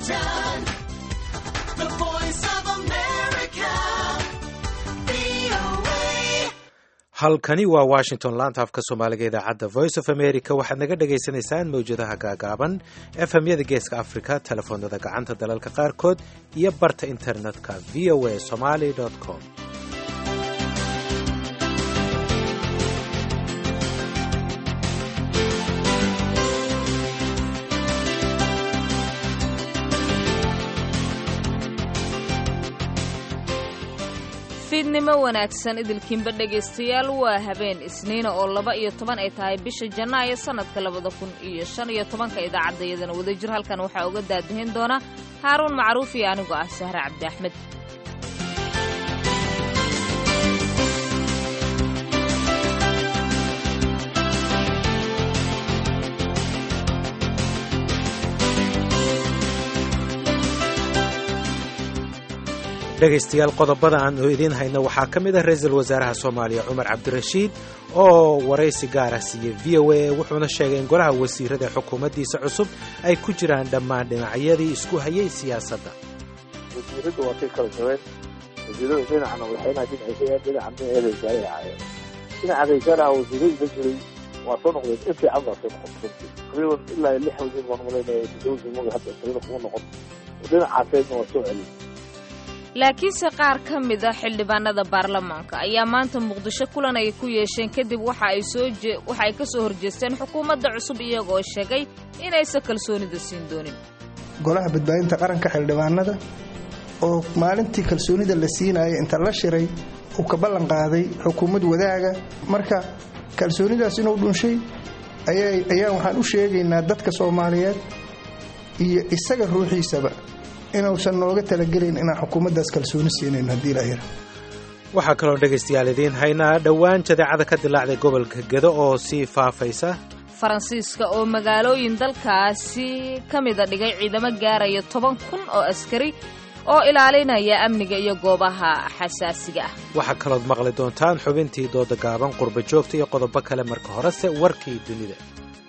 Washington, the voice of America, VOA. halkani waa washington laanta afka soomaaliga idaacadda voice of america waxaad naga dhagaysanaysaan mawjadaha gaagaaban efemyada geeska africa telefoonada gacanta dalalka qaarkood iyo barta internetka v o a somaly com fiidnimo wanaagsan idilkiinba dhegaystayaal waa habeen isniina oo laba iyo toban ay tahay bisha janaayo sannadka labada kun iyo shan iyo tobanka idaacaddayadana wadajir halkan waxaa uga daadahin doona haaruun macruuf iyo anigoo ah sahre cabdi axmed dhegaystayaal qodobada aan idiin hayno waxaa ka mid ah ra-iisul wasaaraha soomaaliya cumar cabdirashiid oo waraysi gaara siiyey v o a wuxuuna sheegay in golaha wasiirada xukuumaddiisa cusub ay ku jiraan dhammaan dhinacyadii isku hayay siyaasadda wasiiradu waa kay kala jabeen wasiirada dhinacna madaxweynaha dhinaciisa dhinacna eedaysaay ahaayeen dhinaca raysaanaha wasiiradu la jiray waa soo noqdeen in fiican baa soo noqon taqriiban ilaa iyo lix wasiir baan malaynaya toddoba maga hadda taqriiban kuma noqon dhinacaaseedna waa soo celin laakiinse qaar ka mid a xildhibaanada baarlamaanka ayaa maanta muqdisho kulan ay ku yeesheen kadib waxa ay soo je- waxa ay ka soo horjeesteen xukuumadda cusub iyagoo sheegay inaysan kalsoonida siin doonin golaha badbaadinta qaranka xildhibaanada oo maalintii kalsoonida la siinayay inta la shiray uu ka ballan qaaday xukuumad wadaaga marka kalsoonidaas inuu dhunshay ayaa ayaa waxaan u sheegaynaa dadka soomaaliyeed iyo isaga ruuxiisaba inuusan nooga talagelin inaan xukuumaddaas kalsooni siinayn haddii la yara waxaa kaloo dhegaystayaal idiin haynaa dhowaan jadeecada ka dilaacday gobolka gedo oo sii faafaysa faransiiska oo magaalooyin dalkaasi ka mida dhigay ciidamo gaaraya toban kun oo askari oo ilaalinaya amniga iyo goobaha xasaasiga ah waxaa kalood maqli doontaan xubintii dooda gaaban qurba joogta iyo qodobo kale marka horese warkii dunida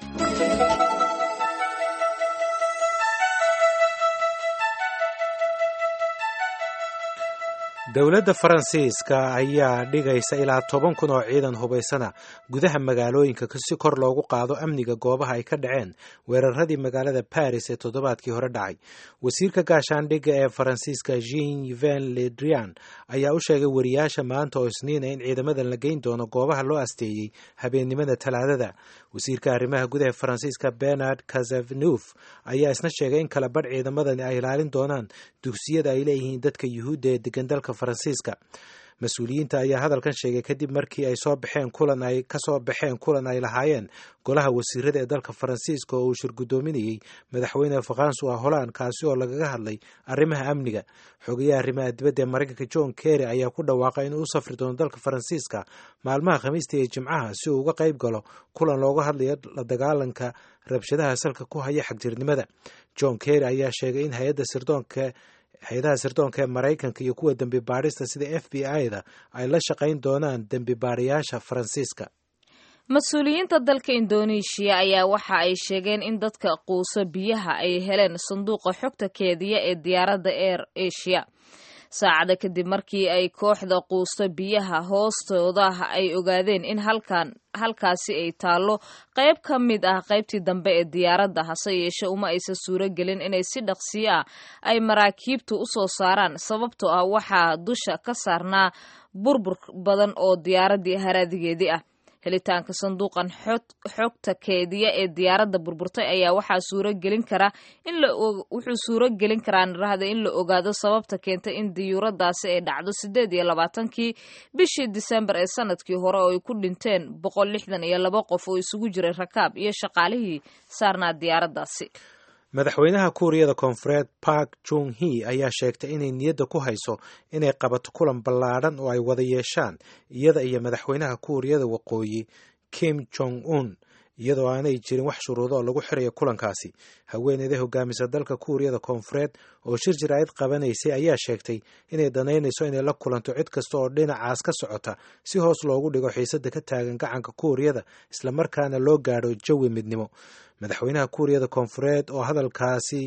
dowladda faransiiska ayaa dhigaysa ilaa toban kun oo ciidan hubaysana gudaha magaalooyinka si kor loogu qaado amniga goobaha ay ka dhaceen weeraradii magaalada baris ee toddobaadkii hore dhacay wasiirka gaashaandhigga ee faransiiska jean yven le drian ayaa u sheegay wariyaasha maanta oo isniina in ciidamadan la geyn doono goobaha loo asteeyey habeennimada talaadada wasiirka arrimaha gudaha faransiiska bernard kazavneuf ayaa isna sheegay in kala badh ciidamadani ay ilaalin doonaan dugsiyada ay leeyihiin dadka yuhuudda ee degan dalka faransiiska mas-uuliyiinta ayaa hadalkan sheegay kadib markii ay soo baxeen kulan ay ka soo baxeen kulan ay lahaayeen golaha wasiirada ee dalka faransiiska oo uu shirgudoominayey madaxweyne francois holland kaasi oo lagaga hadlay arrimaha amniga xogayaha arrimaha dibadda ee maraykanka john kerry ayaa ku dhawaaqay inuu u safri doono dalka faransiiska maalmaha khamiista iyo jimcaha si uu uga qayb galo kulan looga hadlayo la dagaalanka rabshadaha salka ku haya xagjirnimada john kerry ayaa sheegay in hay-adda sirdoonka hay-adaha sirdoonka ee maraykanka iyo kuwa dembi baadhista sida f b i-da ay la shaqayn doonaan dembi baadhayaasha faransiiska mas-uuliyiinta dalka indoneeshiya ayaa waxa ay sheegeen in dadka quuso biyaha ay heleen sanduuqa xogta keediya ee diyaaradda air asia saacada kadib markii ay kooxda quusto biyaha hoostooda ay ogaadeen in halkan halkaasi ay taallo qayb ka mid ah qaybtii dambe ee diyaaradda hase yeeshe uma aysan suuro gelin inay si dhaqsiyo ah ay maraakiibtu u soo saaraan sababtoo ah waxaa dusha ka saarnaa burbur badan oo diyaaraddii haraadigeedii ah helitaanka sanduuqan xogta keediya ee diyaaradda burburtay ayaa waxaa suuro gelin kara in la wuxuu suuro gelin karaa nirahda in la ogaado sababta keentay in diyuuradaasi ay dhacdo sideed iyo labaatankii bishii disembar ee sanadkii hore oo ay ku dhinteen boqol lixdan iyo laba qof oo isugu jiray rakaab iyo shaqaalihii saarnaa diyaaraddaasi madaxweynaha kuuriyada koonfureed park jung he ayaa sheegtay inay niyadda ku hayso inay qabato kulan ballaadhan oo ay wada yeeshaan iyada iyo madaxweynaha kuuriyada waqooyi kim jong un iyadoo aanay jirin wax shuruudo oo lagu xirayo kulankaasi haweeneyda hogaamisa dalka kuuriyada koonfureed oo shir jiraayad qabanaysay ayaa sheegtay inay danaynayso inay la kulanto cid kasta oo dhinacaas ka socota si hoos loogu dhigo xiisada ka taagan gacanka kuuriyada islamarkaana loo gaadho jawi midnimo madaxweynaha kuuriyada koonfureed oo hadalkaasi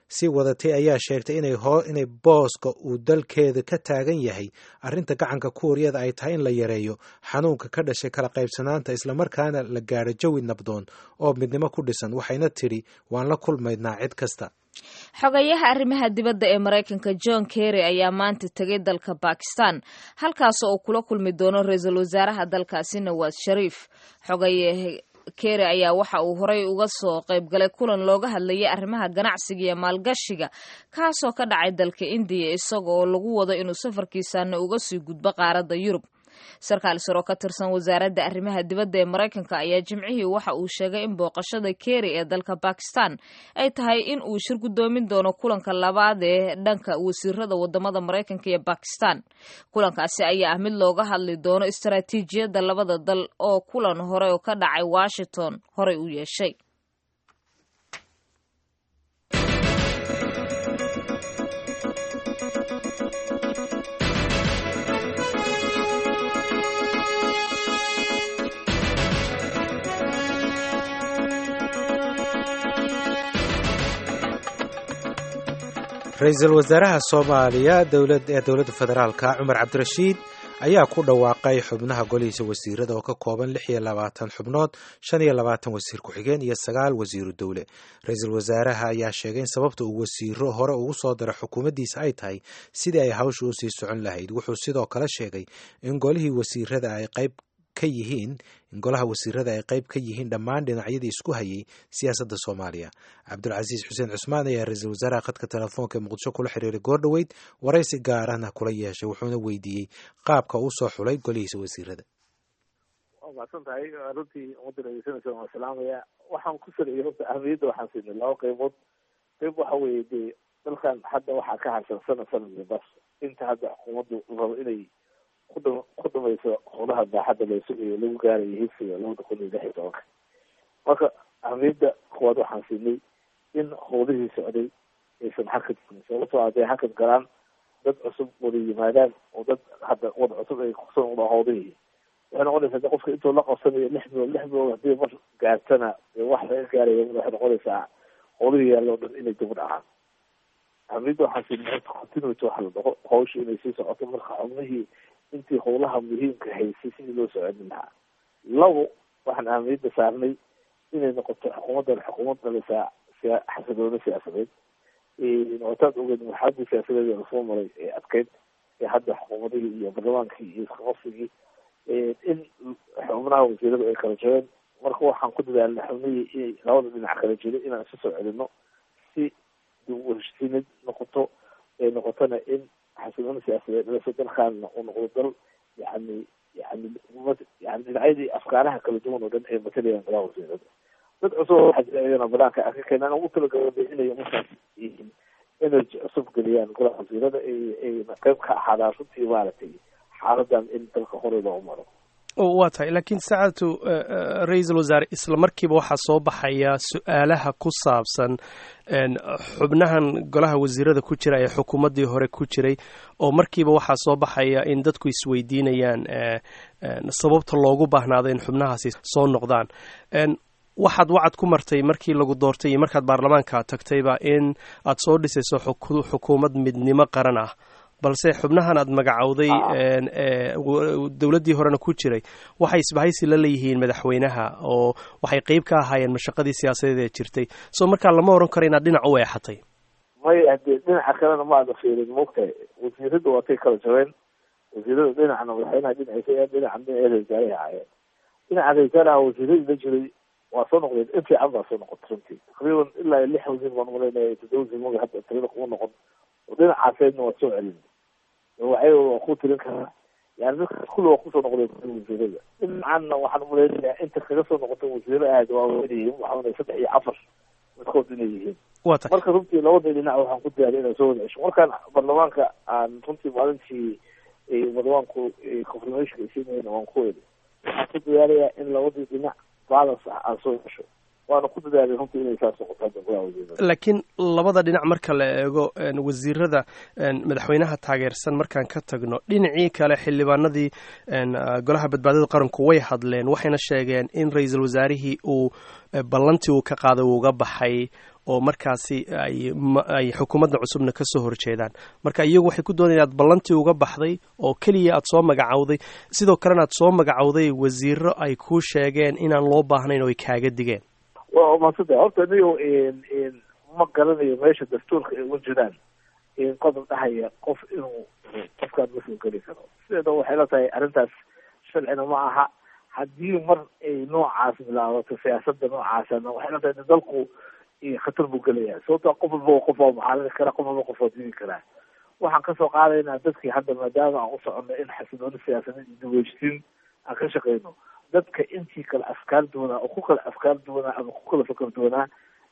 si wadatay ayaa sheegtay inay hoo inay booska uu dalkeeda ka taagan yahay arrinta gacanka kuuriyada ay tahay in la yareeyo xanuunka ka dhashay kala qaybsanaanta islamarkaana la gaadho jawi nabdoon oo midnimo ku dhisan waxayna tidhi waan la kulmaynaa cid kasta xogayaha arrimaha dibadda ee maraykanka john kerry ayaa maanta tegay dalka bakistan halkaasoo uu kula kulmi doono ra-iisul wasaaraha dalkaasi nawaas shariif xogaye kerry ayaa waxa uu horey uga soo qaybgalay kulan looga hadlayay arrimaha ganacsiga iyo maalgashiga kaasoo ka dhacay dalka indiya isaga oo lagu wado inuu safarkiisana uga sii gudbo qaaradda yurub sarkaal saro ka tirsan wasaaradda arrimaha dibadda ee maraykanka ayaa jimcihii waxa uu sheegay in booqashada kerry ee dalka bakistan ay tahay in uu shir guddoomin doono kulanka labaad ee dhanka wasiirada wadamada maraykanka iyo bakistan kulankaasi ayaa ah mid looga hadli doono istaraatiijiyadda labada dal oo kulan hore oo ka dhacay washington horey u yeeshay ra-iisul wasaaraha soomaaliya dowlad ee dowladda federaalka cumar cabdirashiid ayaa ku dhawaaqay xubnaha golihiisa wasiirada oo ka kooban lix iyo labaatan xubnood shan iyo labaatan wasiir ku-xigeen iyo sagaal wasiiru dowle ra-iisul wasaaraha ayaa sheegay in sababta uu wasiiro hore ugu soo daro xukuumaddiisa ay tahay sidii ay hawsha usii socon lahayd wuxuu sidoo kale sheegay in golihii wasiirada ay qayb ka yihiin in golaha wasiirada ay qayb ka yihiin dhammaan dhinacyadii isku hayay siyaasadda soomaaliya cabdulcasiis xuseen cusmaan ayaa ra-iisul wasaaraha khadka telefoonka ee muqdisho kula xiriiray goordhoweyd waraysi gaarana kula yeeshay wuxuuna weydiiyey qaabka uu soo xulay golihiisa wasiirada waa mahadsan tahay runtii ummadda dhegeysanaysa waan salaamaya waxaan ku saliyay horta ahmiyadda waxaan siinay laba qaybood qayb waxa weeye dee dalkan hadda waxaa ka harsan sana sanadka bas inta hadda xukuumaddu rabo inay kudh ku dhamayso howlaha baaxadda la sugayo lagu gaarayo higsiga labada kun iyo lix iyo tobanka marka ahmiyadda kuwaad waxaan siinay in howlihii socday aysan hakad jirin sababtoo hadday hakad galaan dad cusub wada yimaadaan oo dad hadda wada cusub ay kusan udha howlihii waxay noqonaysaa de qofka intuu la qabsanayo lix bilood lix bilood hadii mar gaartana dee wax laga gaaraya waxay noqonaysaa howlihii yaalla o dhan inay dib u dhacaan ahmiyadda waxaan siinay continuity waxa la dhaho hawsha inay sii socoto marka xubnihii intii howlaha muhiimka haysay sidii loo socodin lahaa labo waxaan ahmiyadda saarnay inay noqoto xukuumaddan xukuumad dhalisaa siya xasilooni siyaasadeed wataad ogeed marxaladii siyaasadeed ee lasoo maray ee adkeyd ee hadda xukuumadihii iyo baarlamaankii iyo iskaqabsigii in xubnaha wasiiradu ay kala jireen marka waxaan ku dadaalnay xubnihii inay labada dhinac kala jiray inaan isu soo celino si dib u heshiinad noqoto ee noqotona in xasilooni siyaasadeed dhaliso dalkaana uu noqdo dal yani yani yani dhinacyadii afkaaraha kala duwan oo dhan ay matalayaan golaha wasiirada dad cusub waxaa jira iyagana banaanka arka keenaan ugu talagala inay markaas yihiin energy cusub geliyaan golaha wasiirada ayna qayb ka ahaadaan runtii maaragtay xaaladan in dalka hore loo maro waa tahay laakiin saacadtu ra-iisul wasaare isla markiiba waxaa soo baxaya su-aalaha ku saabsan xubnahan golaha wasiirada ku jira ee xukuumaddii hore ku jiray oo markiiba waxaa soo baxaya in dadku isweydiinayaan sababta loogu baahnaado in xubnahaasi soo noqdaan waxaad wacad ku martay markii lagu doortay iyo markaad baarlamaanka tagtayba in aad soo dhisayso xukuumad midnimo qaran ah balse xubnahan aad magacowday dowladdii horena ku jiray waxay isbahaysi la leeyihiin madaxweynaha oo waxay qeyb ka ahaayeen mashaqadii siyaasadeed ee jirtay soo markaa lama oran karo inaad dhinac u eexatay may hadee dhinaca kalena ma ada fiirin maogtahay wasiirada waatay kala jabeen wasiirada dhinacna madaxweynaha dhinaciisa dhinaca dhinaceeda wasaaraha ahaayeen dhinaca wasaaraha wasiiradii la jiray waa soo noqdeen in fiican baa soo noqotay runtii taqriiban ilaa lix wasiir baan umalaynaya toddoba wasiir maga hadda tirada kuma noqon dhinacaaseedna waa soo celin waxay waa ku tirin karaa yani dadkaas kulli waa kusoo noqdeen wasiirada dhinacanna waxaan umalaynaya inta kaga soo noqotay wasiiro aad waa weynayihiin waxaana saddex iyo afar midkood inay yihiin waa tahay marka runtii labada dhinac waxaan ku diyaariya inaan soo wada cesho markaan baarlamaanka aan runtii maalintii baarlamaanku confirmationka siinayna waan ku weli waxaan ku diyaariyaa in labadii dhinac balance ah aan soo cesho waana ku dadaalay runtii inay saas noqoto hadda golaha wasiirada laakiin labada dhinac marka la eego wasiirada madaxweynaha taageersan markaan ka tagno dhinacii kale xildhibaanadii golaha badbaadada qaranku way hadleen waxayna sheegeen in ra-iisul wasaarihii uu ballantii uu ka qaaday uuga baxay oo markaasi ay xukuumadda cusubna ka soo horjeedaan marka iyagu waxay ku doonayaan aad ballantii uga baxday oo keliya aad soo magacowday sidoo kalena aad soo magacowday wasiiro ay kuu sheegeen inaan loo baahnayn oo ay kaaga digeen waa umadsanta horta niyo ma garanayo meesha dastuurka ay uga jiraan qodob dhahaya qof inuu qofkaan ma soo geli karo sideeda waxay la tahay arrintaas sharcina ma aha haddii mar ay noocaas bilaabato siyaasada noocaasana waxay la tahay dalku khatar buu gelaya sababto qof walba qof waa mucaaradin kara qof walba qof waa didi karaa waxaan kasoo qaadaynaa dadkii hadda maadaama aan u socono in xasilooni siyaasadeed iyo daweyshtiin aan ka shaqeyno dadka intii kale afkaar duwanaa oo ku kala afkaar duwanaa ama ku kala fakar duwanaa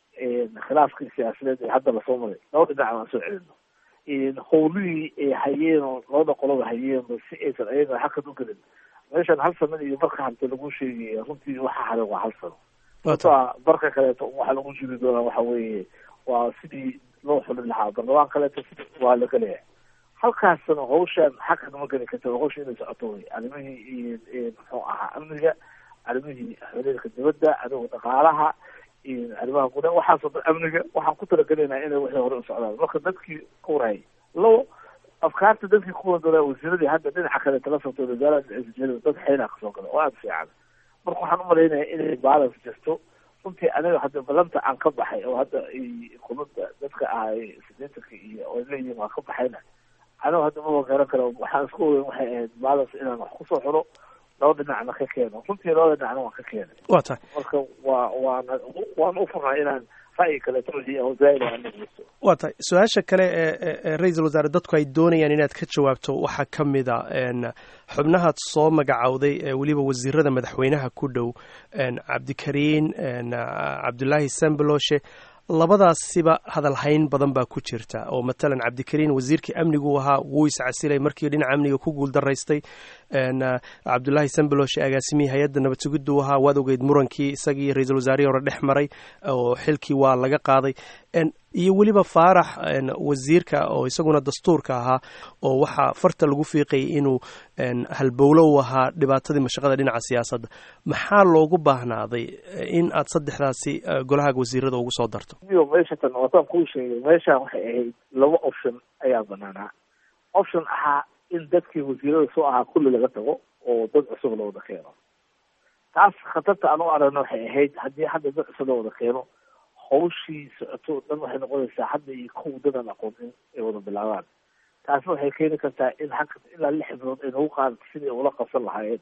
khilaafkii siyaasadeed ee hadda lasoo maray laba dhinac aan soo celino howlihii ay hayeen oo labada qoloba hayeenba si aysan ayaga hakad u gelin meeshan hal sano iyo marka hante lagu sheegaya runtii waxa haray waa hal sano sababtoa barka kaleeto waxa lagu jiri doonaa waxa weeye waa sidii loo xulin lahaa barlamaan kaleeto waa la gelayaa halkaasna hawshan hakad ma geli karta hawsha inay socoto wey arrimihii muxuu ahaa amniga arrimihii xiriirka dibadda arrimaha dhaqaalaha arrimaha gudaha waxaasoo dhan amniga waxaan ku talagelaynaa inay wixii hore u socdaan marka dadkii ka warhayay labo afkaarta dadkii kuwa doonaa wasiiradii hadda dhinaca kale tala socto wasaarada dad xeynaa kasoo gala oo aada fiican marka waxaan umalaynaya inay balance jirto runtii aniga hadda balanta aan ka baxay oo hadda kulada dadka ahay sideetanka iyo oo leeyihin waan ka baxayna aniga hadda maba garan kara waxaan isku ogeyn waxay ahayd balance inaan wax kusoo xiro laba dhinacna ka keeno runtii labada dhinacna waan ka keenay waa tahay marka waa waana waan u furnaa inaan ra'yi kaleeto wixii oo zaa'id aan dhegeysto waa tahay su-aasha kale ee ra-iisul wasaare dadku ay doonayaan inaad ka jawaabto waxaa ka mid a xubnahaad soo magacowday ee weliba wasiirada madaxweynaha ku dhow cabdikariin cabdulaahi sambaloshe labadaasiba hadalhayn badan baa ku jirta oo matalan cabdikariin wasiirkii amnigu ahaa wuu iscasilay markii dhinaca amniga ku guul daraystay cabdulaahi sambaloshe agaasimihii hay-adda nabad sugiddu ahaa waad ogeyd murankii isagii ra-iisul wasaarihii hore dhex maray oo xilkii waa laga qaaday iyo weliba faarax wasiirka oo isaguna dastuurka ahaa oo waxaa farta lagu fiiqayay inuu halbowlo u ahaa dhibaatadii mashaqada dhinaca siyaasadda maxaa loogu baahnaaday in aad saddexdaasi golahaaga wasiirada ugu soo darto iyo meeshatan wataan kuu sheegay meeshaan waxay ahayd laba option ayaa banaanaa option ahaa in dadkii wasiirada soo ahaa kulli laga tago oo dad cusub la wada keeno taas khatarta aan u aragno waxay ahayd haddii hadda dad cusub la wada keeno hawshii socoto o dhan waxay noqonaysaa hadda iyo kow dadan aqoonin ay wada bilaabaan taasna waxay keeni kartaa in haka ilaa lix bilood ay nagu qaadato sidii ula qabsan lahaayeen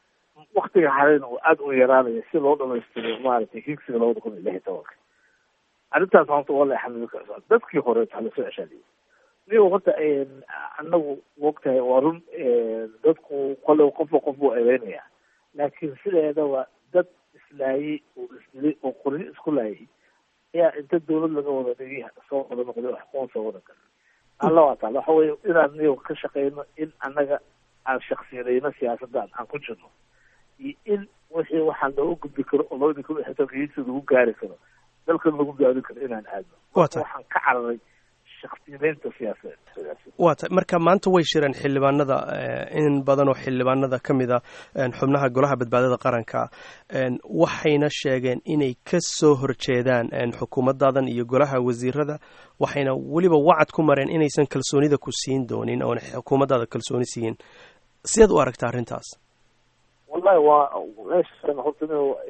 waktiga harayna uu aada u yaraanaya si loo dhamaystiro maaragtay higsiga labada kun iyo lix iyo tobanka arrintaas horta waa la xamili karsaa dadkii horeeto hala soo ceshaaliyo niyo horta anagu mogtahay waa run dadku kole qofba qof buu eedeynaya laakiin sideedaba dad islaayay oo isdilay oo qoryo isku laayay ayaa inta dawlad laga wada dhigi soo wada noqday wax kuwan soo wada gal alla waa taala waxa weye inaan niyo ka shaqeyno in annaga aan shaksiyadayno siyaasadaan aan ku jirno iyo in wixii waxaan looga gudbi karo oo labadii kun iyo xitanka higsi lagu gaari karo dalkan lagu gaari karo inaan aadno Waa tahay. waxaan ka cararay shaksiyadeynta siyaasadeed waa tahay marka maanta way shireen xildhibaanada eh, in badan oo xildhibaanada ka mid a eh, xubnaha golaha badbaadada qaranka eh, waxayna sheegeen inay ka soo horjeedaan eh, xukuumadaadan iyo golaha wasiirada waxayna weliba wacad ku mareen inaysan kalsoonida ku siin doonin oona xukuumaddaada kalsooni siin sidaad u aragta arrintaas wallahi waa meeshan horta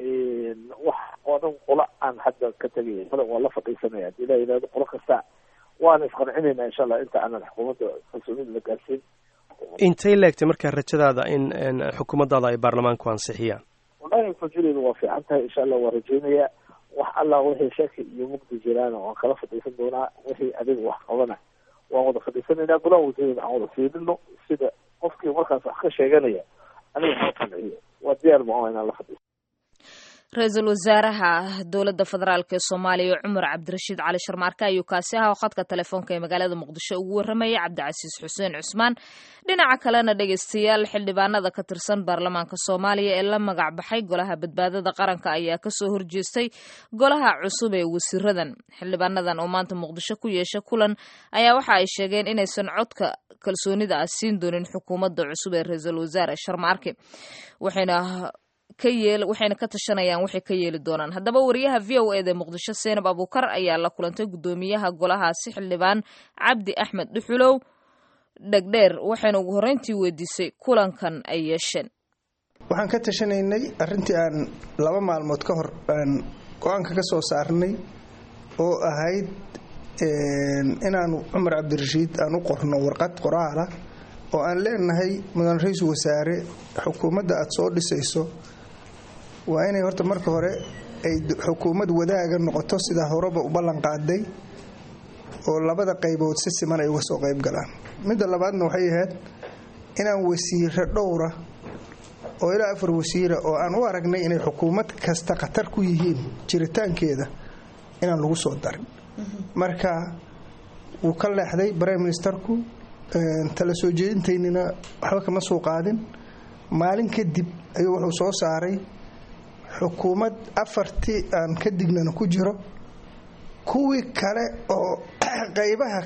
inu wax oo dhan qola aan hadda ka tegay male waa la fadhiisanaya hadii la yidhahdo qolo kasta waana isqancinayna insha allah inta aanan xukuumadda kalsoonida la gaarsiin intay leegtay markaa rajadaada in in xukuumaddaada ay baarlamaanku ansixiyaan wallahi fajireedu waa fiican tahay insha allah waa rajeynaya wax allah wixii shaki iyo mugdi jiraana waan kala fadhiisan doonaa wixii adiga wax qabana waan wada fadhiisanaynaa golaha wasiirada aan wada fiirino sida qofkii markaas wax ka sheeganaya aniga ha qanciyo waa diyaar ma inaan la fadhiiso ra-iisul wasaaraha dowladda federaalk ee soomaaliya cumar cabdirashiid cali sharmaarke ayuu kaasi aha oo khadka telefoonka ee magaalada muqdisho ugu warramaya cabdicasiis xuseen cusmaan dhinaca kalena dhegeystayaal xildhibaanada ka tirsan baarlamaanka soomaaliya ee la magac baxay golaha badbaadada qaranka ayaa kasoo horjeestay golaha cusub ee wasiiradan xildhibaanadan oo maanta muqdisho ku yeesha kulan ayaa waxa ay sheegeen inaysan codka kalsoonida ah siin doonin xukuumadda cusub ee ra-iisul wasaare sharmaarke waxayna waxayna ka tashanayaan waxay ka yeeli doonaan haddaba wariyaha v o eda muqdisho seenab abuukar ayaa la kulantay guddoomiyaha golahaasi xildhibaan cabdi axmed dhuxulow dhegdheer waxayna ugu horreyntii weydiisay kulankan ay yeesheen waxaan ka tashanaynay arrintii aan laba maalmood ka hor aan go-aanka ka soo saarnay oo ahayd inaanu cumar cabdirashiid aan u qorno warqad qoraala oo aan leenahay mudan ra-iisul wasaare xukuumadda aada soo dhisayso waa inay horta marka hore ay xukuumad wadaaga noqoto sidaa horeba u ballan qaaday oo labada qaybood si siman ay uga soo qayb galaan midda labaadna waxay ahayd inaan wasiiro dhowra oo ilaa afar wasiira oo aan u aragnay inay xukuumad kasta khatar ku yihiin jiritaankeeda inaan lagu soo darin marka wuu ka leexday brime ministerku tala soo jeedintaynina waxba kama soo qaadin maalin kadib ayuu wuxuu soo saaray xukuumad afartii aan ka dignana ku jiro kuwii kale oo qaybaha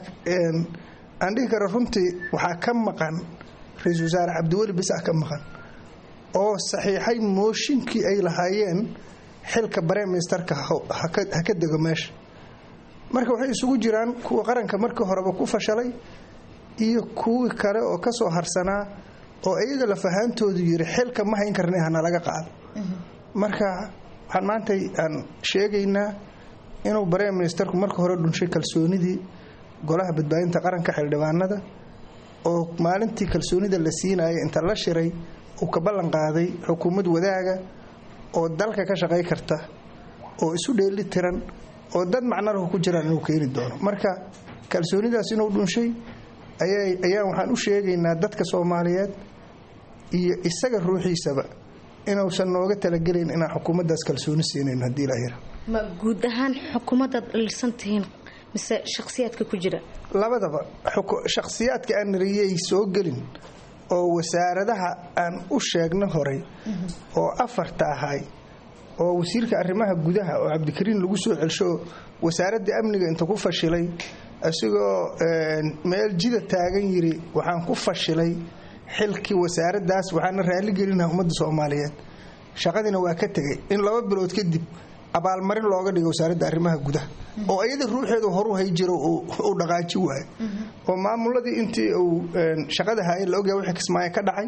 aan dhihi karo runtii waxaa ka maqan ra-iisul wasaare cabdiweli bis ah ka maqan oo saxiixay mooshinkii ay lahaayeen xilka brime ministerka ha ka dego meesha marka waxay isugu jiraan kuwa qaranka markii horeba ku fashalay iyo kuwii kale oo ka soo harsanaa oo iyaga lafahaantoodu yiri xilka ma hayn karnay hana laga qaado marka waxaan maanta aan sheegaynaa inuu brime ministerku marka hore dhunshay kalsoonidii golaha badbaadinta qaranka xildhibaanada oo maalintii kalsoonida la siinaya inta la shiray uu ka ballan qaaday xukuumad wadaaga oo dalka ka shaqay karta oo isu dheeli tiran oo dad macnalahu ku jiraan inuu keeni doono marka kalsoonidaas inuu dhunshay ayaan waxaan u sheegaynaa dadka soomaaliyeed iyo isaga ruuxiisaba inuusan nooga talagelayn inaan xukuumaddaas kalsooni siinayn haddii la yira ma guud ahaan xukuumaddaad dhalisan tihiin mise shakhsiyaadka ku jira labadaba shakhsiyaadka aan nariyey soo gelin oo wasaaradaha aan u sheegna horay oo afarta ahay oo wasiirka arrimaha gudaha oo cabdikariin lagu soo celsho wasaaradda amniga inta ku fashilay isagoo meel jida taagan yiri waxaan ku fashilay xilkii wasaaraddaas waxaana raaligelinaha ummadda soomaaliyeed shaqadiina waa ka tegay in laba bilood kadib abaalmarin looga dhigay wasaaradda arrimaha gudaha oo iyada ruuxeedu horu hay jiro uu dhaqaaji waayo oo maamuladii intii uu shaqada haaya la ogyahay wixii kismaayo ka dhacay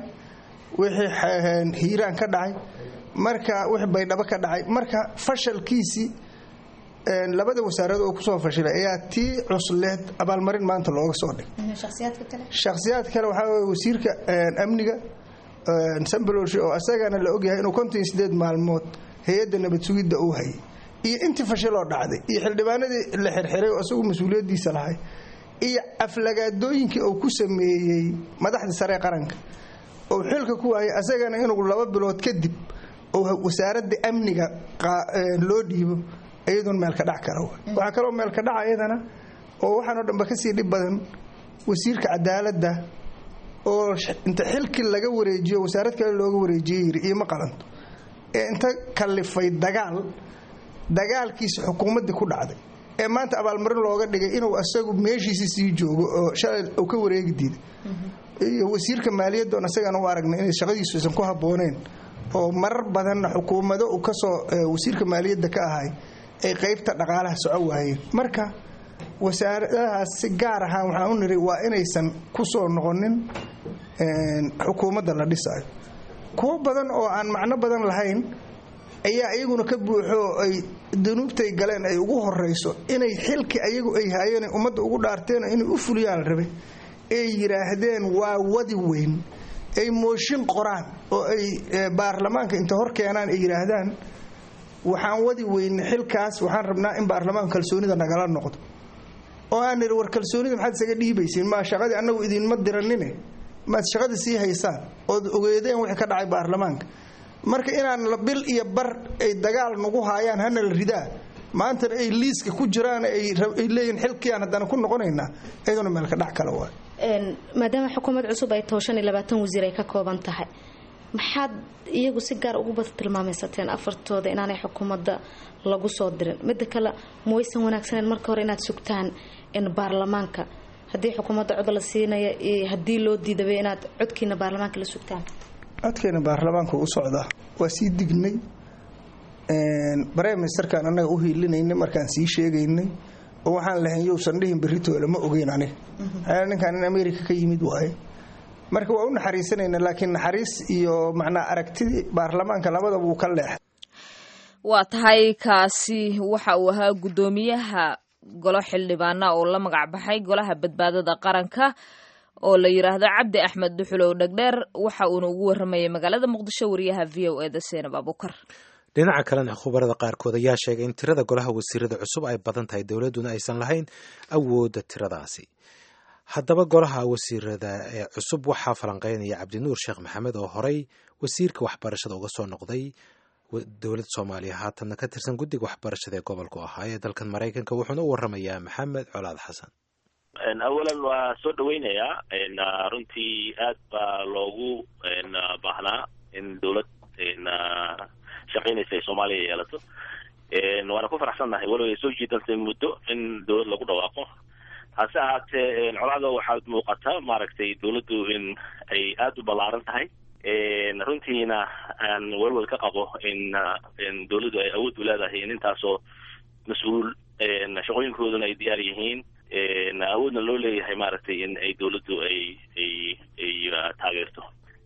wixii hiiraan ka dhacay marka wixii baydhabo ka dhacay marka fashalkiisii labada wasaaradood oo kusoo fashilay ayaa tii cusleed abaalmarin maanta looga soo dhigay shakhsiyaad kale waxaa wey wasiirka amniga sambalolshi oo asagana la ogyahay inuu konton iyo sideed maalmood hay-adda nabad sugidda uu hayay iyo intii fashiloo dhacday iyo xildhibaanadii la xirxiray oo isagu mas-uuliyaddiisa lahay iyo aflagaadooyinkii uu ku sameeyey madaxda sare qaranka oo xilka ku waayay asagana inuu laba bilood kadib oo wasaaradda amniga loo dhiibo iyadoon meelka dhac kara waxaa kaloo meelka dhaca iyadana oo waxaanoo dhanba kasii dhib badan wasiirka cadaaladda oo inta xilkii laga wareejiyo wasaarad kale looga wareejiye yiri ioma qalanto ee inta kalifay dagaal dagaalkiisa xukuumaddii ku dhacday ee maanta abaalmarin looga dhigay inuu asagu meeshiisi sii joogo oo shalay uu ka wareegi diiday iyo wasiirka maaliyadda oon isagaan u aragnay inay shaqadiisu aysan ku habbooneen oo marar badanna xukuumado uu kasoo wasiirka maaliyadda ka ahay ay qaybta dhaqaalaha soco waayeen marka wasaaradahaas si gaar ahaan waxaan u niri waa inaysan ku soo noqonin xukuumadda la dhisayo kuwo badan oo aan macno badan lahayn ayaa iyaguna ka buuxo ay dunuubtay galeen ay ugu horeyso inay xilki ayagu ay haayeen ummadda ugu dhaarteen inay u fuliyaan la rabay ay yidhaahdeen waa wadi weyn ay mooshin qoraan oo ay baarlamaanka inta hor keenaan ay yidhaahdaan waxaan wadi weyne xilkaas waxaan rabnaa in baarlamaanka kalsoonida nagala noqdo oo aan nidhi war kalsoonida maxaad isaga dhiibaysiin maa shaqadii annagu idinma diranine maad shaqada sii haysaan ood ogeedeen wixii ka dhacay baarlamaanka marka inaan la bil iyo bar ay dagaal nagu haayaan hana la ridaa maantana ay liiska ku jiraan ay leeyihin xilkiiaan haddana ku noqonaynaa iyaduna meelka dhac kale waay maadaama xukuumad cusub ay taho shan iyo labaatan wasiir ay ka kooban tahay maxaad iyagu si gaar ugu bada tilmaamaysateen afartooda inaanay xukuumadda lagu soo dirin midda kale ma waysan wanaagsaneen marka hore inaad sugtaan in baarlamaanka haddii xukuumadda cod la siinaya iyo haddii loo diidabay inaad codkiina baarlamaanka la sugtaan codkeena baarlamaanka u socdaa waa sii dignay brime ministerkaan annaga u hiilinaynay markaan sii sheegaynay oo waxaan lahayn yousan dhihin beritoole ma ogeyn aniga maxaa ninkaan in america ka yimid waaye marka waa u naxariisanayna laakiin naxariis iyo macnaa aragtidii baarlamaanka labadaba uu ka leexay waa tahay kaasi waxa uu ahaa guddoomiyaha golo xildhibaana oo la magac baxay golaha badbaadada qaranka oo la yidhaahdo cabdi axmed duxulow dhegdheer waxa uuna ugu waramayay magaalada muqdisho wariyaha v o eda seenab abukar dhinaca kalena khubarada qaarkood ayaa sheegay in tirada golaha wasiirada cusub ay badan tahay dowladduna aysan lahayn awoodda tiradaasi haddaba golaha wasiirada ee cusub waxaa falanqeynaya cabdinuur sheekh maxamed oo horey wasiirka waxbarashada uga soo noqday dowladda soomaaliya haatanna ka tirsan guddiga waxbarashada ee gobolku ahaa ee dalkan maraykanka wuxuuna u waramayaa maxamed colaad xasan awalan waa soo dhaweynayaa runtii aad baa loogu baahnaa in dowlad shaqaynaysa ay soomaaliya yeelato waana ku faraxsannahay walow ay soo jiidantay muddo in dowlad lagu dhawaaqo hase ahaatee colaada waxaad muuqataa maaragtay dowladdu in ay aada u ballaaran tahay runtiina aan welwel ka qabo in in dowladdu ay awood u leedahay in intaasoo mas-uul shaqooyinkooduna ay diyaar yihiin awoodna loo leeyahay maaragtay in ay dowladdu ay ay ay taageerto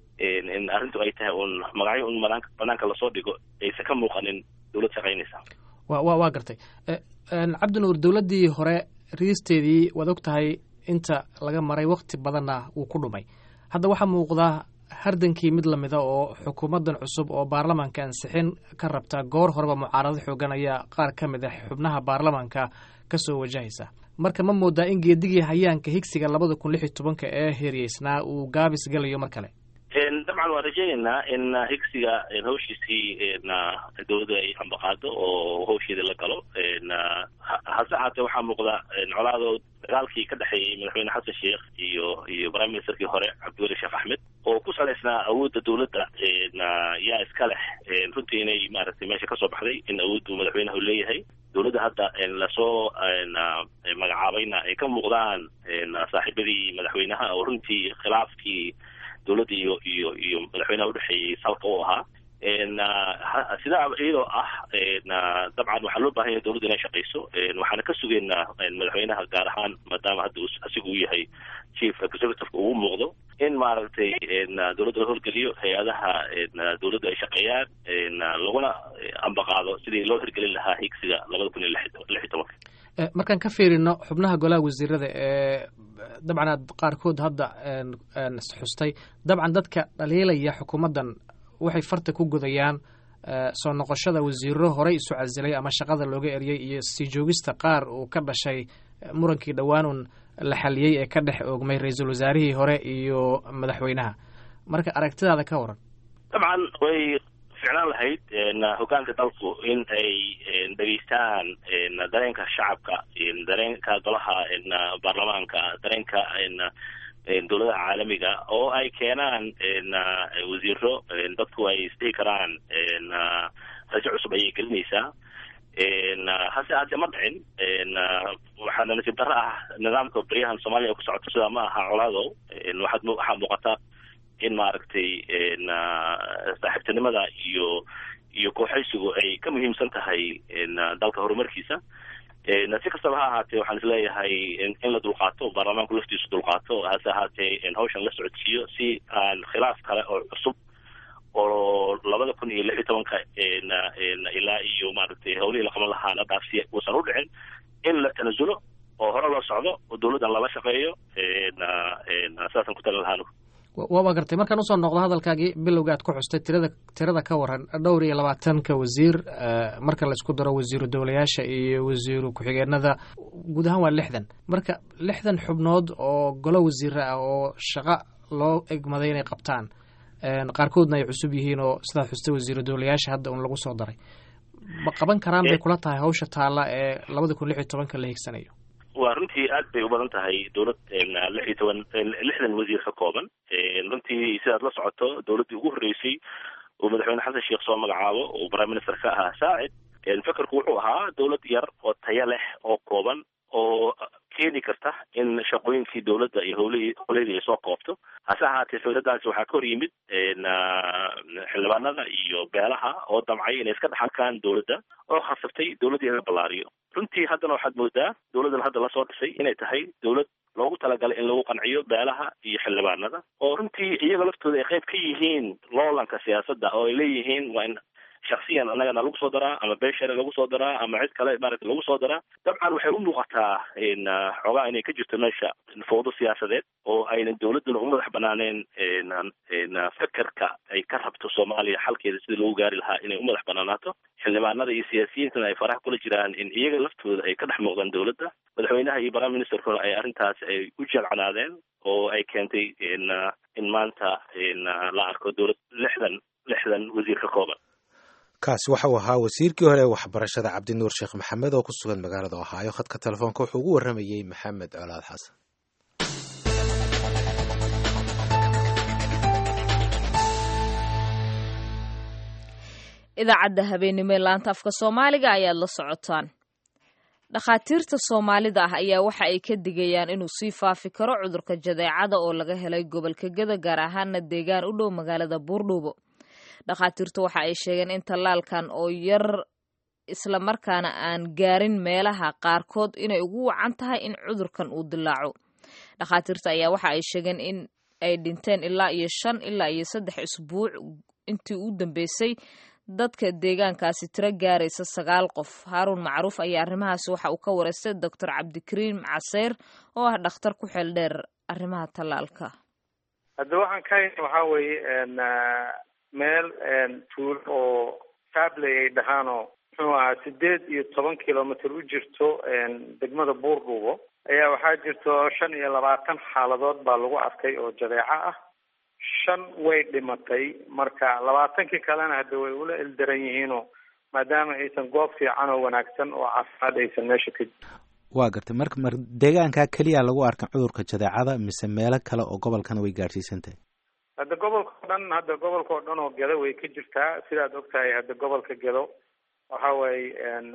in arrintu ay tahay un magacyo un banaanka banaanka lasoo dhigo aysan ka muuqanin dowlad shaqaynaysa wa wa waa gartay cabdinuur dowladdii hore riisteedii waad og tahay inta laga maray wakti badanna wuu ku dhumay hadda waxaa muuqdaa hardankii mid lamida oo xukuumaddan cusub oo baarlamaanka ansixin ka rabta goor horeba mucaarado xoogan ayaa qaar ka mid ah xubnaha baarlamaanka ka soo wajahaysa marka ma moodaa in geedigii hayaanka higsiga labada kun lix iyo tobanka ee heriyeysnaa uu gaabis gelayo mar kale dabcan waan rajaynaynaa in higsiga hawshiisii dowladda ay ambaqaado oo hawsheeda la galo hase ahaatee waxaa muuqda colaado dagaalkii ka dhexeeyey madaxweyne xasan sheekh iyo iyo prime ministerkii hore cabdiweli sheekh axmed oo ku salaysnaa awoodda dowladda yaa iska leh runtii inay maaragtay meesha kasoo baxday in awooddu madaxweynaha leeyahay dowladda hadda lasoo magacaabayna ay ka muuqdaan saaxiibadii madaxweynaha oo runtii khilaafkii dowladda iyo iyo iyo madaxweynaha udhexeeyey salka u ahaa sidaa iyadoo ah dabcan waxaa loo bahan yahay dowladda inay shaqayso waxaana ka sugeynaa madaxweynaha gaar ahaan maadaama hadda asigu uu yahay chief executive ugu muuqdo in maaragtay dowladda la howlgeliyo hay-adaha dowladda ay shaqeeyaan laguna ambaqaado sidii loo hirgelin lahaa higsiga labada kun iyo lix iyo tobanka markaan ka fiirino xubnaha golaha wasiirada ee dabcan aad qaarkood hadda xustay dabcan dadka dhaliilaya xukuumaddan waxay farta ku godayaan soo noqoshada wasiiro horey isu casilay ama shaqada looga eriyey iyo sii joogista qaar uu ka dhashay murankii dhowaanun la xaliyey ee ka dhex oogmay ra-iisul wasaarihii hore iyo madaxweynaha marka aragtidaada ka waran dabcan way ficlaan lahayd hogaanka dalku in ay dhegeystaan dareenka shacabka dareenka golaha baarlamaanka dareenka dowladaha caalamiga oo ay keenaan wasiiro dadku ay isdhihi karaan rajo cusub ayay gelinaysaa hase ahaatee ma dhicin waxaana nasiib darro ah nidaamka baryahan soomaaliya ku socoto sidaa ma aha colaado waxaad waxaa muuqata in maaragtay saaxiibtinimada iyo iyo kooxaysigu ay ka muhiimsan tahay dalka horumarkiisa si kastaba ha ahaatee waxaan isleeyahay in la dulqaato baarlamaanku laftiisu dulqaato hase ahaatee hawshan la socodsiiyo si aan khilaaf kale oo cusub oo labada kun iyo lix iyo tobanka ilaa iyo maaragtay hawlihii la qaban lahaa la dhaafsiya uusan u dhicin in la tanasulo oo hore loo socdo oo dowladdan lala shaqeeyo saasaan ku talin lahaan waa gartay markaan usoo noqdo hadalkaagii bilowga aad ku xustay tirada tirada ka waran dhowr iyo labaatanka wasiir marka laisku daro wasiiru dowlayaasha iyo wasiiru ku-xigeenada guud ahaan waa lixdan marka lixdan xubnood oo golo wasiira ah oo shaqo loo egmaday inay qabtaan qaarkoodna ay cusub yihiin oo sidaad xustay wasiiro dowlayaasha hadda un lagu soo daray ma qaban karaan bay kula tahay hawsha taalla ee labada kun lix iyo tobanka la higsanayo waa runtii aad bay u badan tahay dowlad lix iyo toban lixdan wasiir ka kooban runtii sidaad la socoto dowladdii ugu horreysay oo madaxweyne xasan sheekh soo magacaabo oo prime minister ka ahaa saacid fekerku wuxuu ahaa dowlad yar oo tayo leh oo kooban oo keeni karta in shaqooyinkii dowladda iyo howlihii howlahedii ay soo koobto hase ahaatee dowladdaasi waxaa ka hor yimid xildhibaanada iyo beelaha oo damcay inay iska dhex arkaan dowladda oo khasabtay dowladdii in la ballaariyo runtii haddana waxaad moodaa dowladdan hadda lasoo dhisay inay tahay dowlad loogu talagalay in lagu qanciyo beelaha iyo xildhibaanada oo runtii iyaga laftooda ay qayb ka yihiin loolanka siyaasadda oo ay leeyihiin waa in shaksiyan annagana lagu soo daraa ama beeshare lagu soo daraa ama cid kale maaragta lagu soo daraa dabcan waxay u muuqataa xoogaa inay ka jirto meesha fowdo siyaasadeed oo aynan dowladduna u madax banaaneen fekerka ay ka rabto soomaaliya xalkeeda sidii lagu gaari lahaa inay u madax banaanaato xildhibaanada iyo siyaasiyiintana ay faraha kula jiraan in iyaga laftooda ay ka dhex muuqdaan dowladda madaxweynaha iyo prime ministerkuna ay arrintaas ay u jelcanaadeen oo ay keentay in maanta la arko dowlad lixdan lixdan wasiir ka kooban kaasi waxa uu ahaa wasiirkii hore ee waxbarashada cabdinuur sheekh maxamed oo ku sugan magaalada ohaayo khadka telefoonka wuxuu ugu warramayey maxamed colaad xasan idaacadda habeenimo ee laanta afka soomaaliga ayaad la socotaan dhakhaatiirta soomaalida ah ayaa waxa ay ka digayaan inuu sii faafi karo cudurka jadeecada oo laga helay gobolka geda gaar ahaana deegaan u dhow magaalada buurdhuubo dhakhaatiirtu waxa ay sheegeen in tallaalkan oo yar islamarkaana aan gaarin meelaha qaarkood inay ugu wacan tahay in cudurkan uu dilaaco dhakhaatiirta ayaa waxa ay sheegeen in ay dhinteen ilaa iyo shan ilaa iyo saddex isbuuc intii u dambeysay dadka deegaankaasi tiro gaaraysa sagaal qof haaruun macruuf ayaa arrimahaasi waxa uu ka wareystay doctor cabdikariim caseyr oo ah dhakhtar ku xeel dheer arrimaha tallaalka hadda waxaan ka hayna waxaa weeye meel tuulo oo saabley ay dhahaanoo muxuu ahaa sideed iyo toban kilomitr u jirto degmada buurdhuubo ayaa waxaa jirto shan iyo labaatan xaaladood baa lagu arkay oo jadeeco ah shan way dhimatay marka labaatankii kalena hadda way ula ildaran yihiinoo maadaama aysan goob fiican oo wanaagsan oo caafimaad aysan meesha ka jirin waa gartay marka mar deegaankaa keliya lagu arkan cudurka jadeecada mise meelo kale oo gobolkana way gaadhsiisantahay hadda gobolka o dhan hadda gobolka oo dhan oo gedo way ka jirtaa sidaad ogtahay hadda gobolka gedo waxa waaye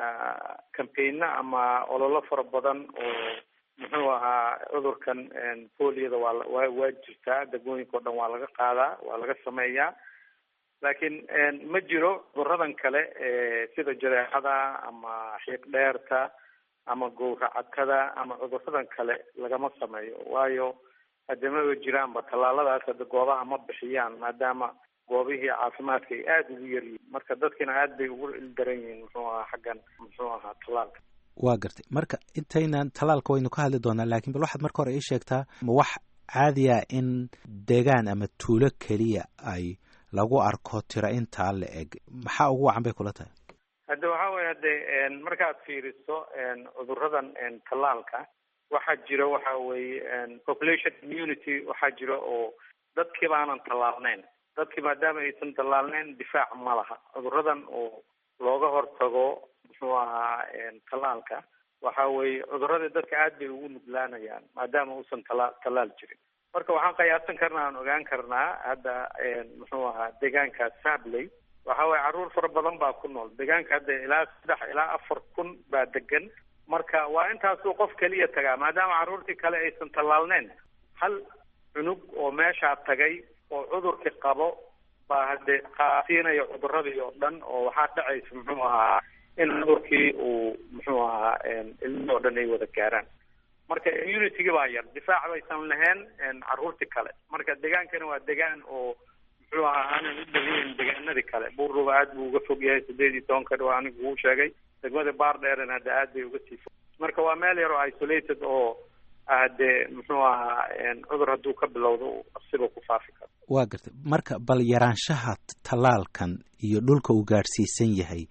cambaigno ama ololo fara badan oo muxuu ahaa cudurkan poliyada waa waa waa jirtaa degmooyinka o dhan waa laga qaadaa waa laga sameeyaa laakiin ma jiro cuduradan kale sida jadeecada ama xiiq dheerta ama gowracadkada ama cuduradan kale lagama sameeyo waayo hadamaba jiraanba tallaaladaas hadda goobaha ma bixiyaan maadaama goobihii caafimaadka ay aada ugu yaryihiin marka dadkina aad bay ugu ildaran yihiin muxuu ahaa xaggan muxuu ahaa tallaalka waa gartay marka intaynan tallaalka waynu ka hadli doonaa laakiin bal waxaad marka hore ii sheegtaa ma wax caadiya in deegaan ama tuulo keliya ay lagu arko tiro intaa la eg maxaa ugu wacan bay kula tahay hadda waxaa weye hade markaad fiiriso cuduradan tallaalka waxaa jira waxa weeye population immunity waxaa jira oo dadkii baanan tallaalneyn dadkii maadaama aysan tallaalneyn difaac ma laha cuduradan oo looga hortago muxuu ahaa tallaalka waxa weeye cuduradii dadka aad bay ugu nuglaanayaan maadaama uusan tala tallaal jirin marka waxaan qiyaasan karnaa aan ogaan karnaa hadda muxuu ahaa deegaanka sabley waxa weye carruur fara badan baa ku nool deegaanka hadda ilaa saddex ilaa afar kun baa degan marka waa intaasuu qof keliya tagaa maadaama carruurtii kale aysan tallaalneyn hal cunug oo meeshaa tagay oo cudurkii qabo baa hade qaasiinaya cuduradii oo dhan oo waxaa dhacaysa muxuu ahaa in cudurkii uu muxuu ahaa ilmihii oo dhan ay wada gaaraan marka immunitygii baa yar difaac baysan lahayn carruurtii kale marka deegaankani waa deegaan oo muxuu ahaa aanan u dhaweyn deegaanadii kale buurruba aad buu uga fog yahay sideed iyo tobanka dhow anigu uu sheegay degmada baardheeren hadda aad bay uga sii fog marka waa meel yar oo isolated oo hadee muxuu ahaa cudur hadduu ka bilowdo siba ku faafi karo waa gartay marka bal yaraanshaha tallaalkan iyo dhulka uu gaadhsiisan yahay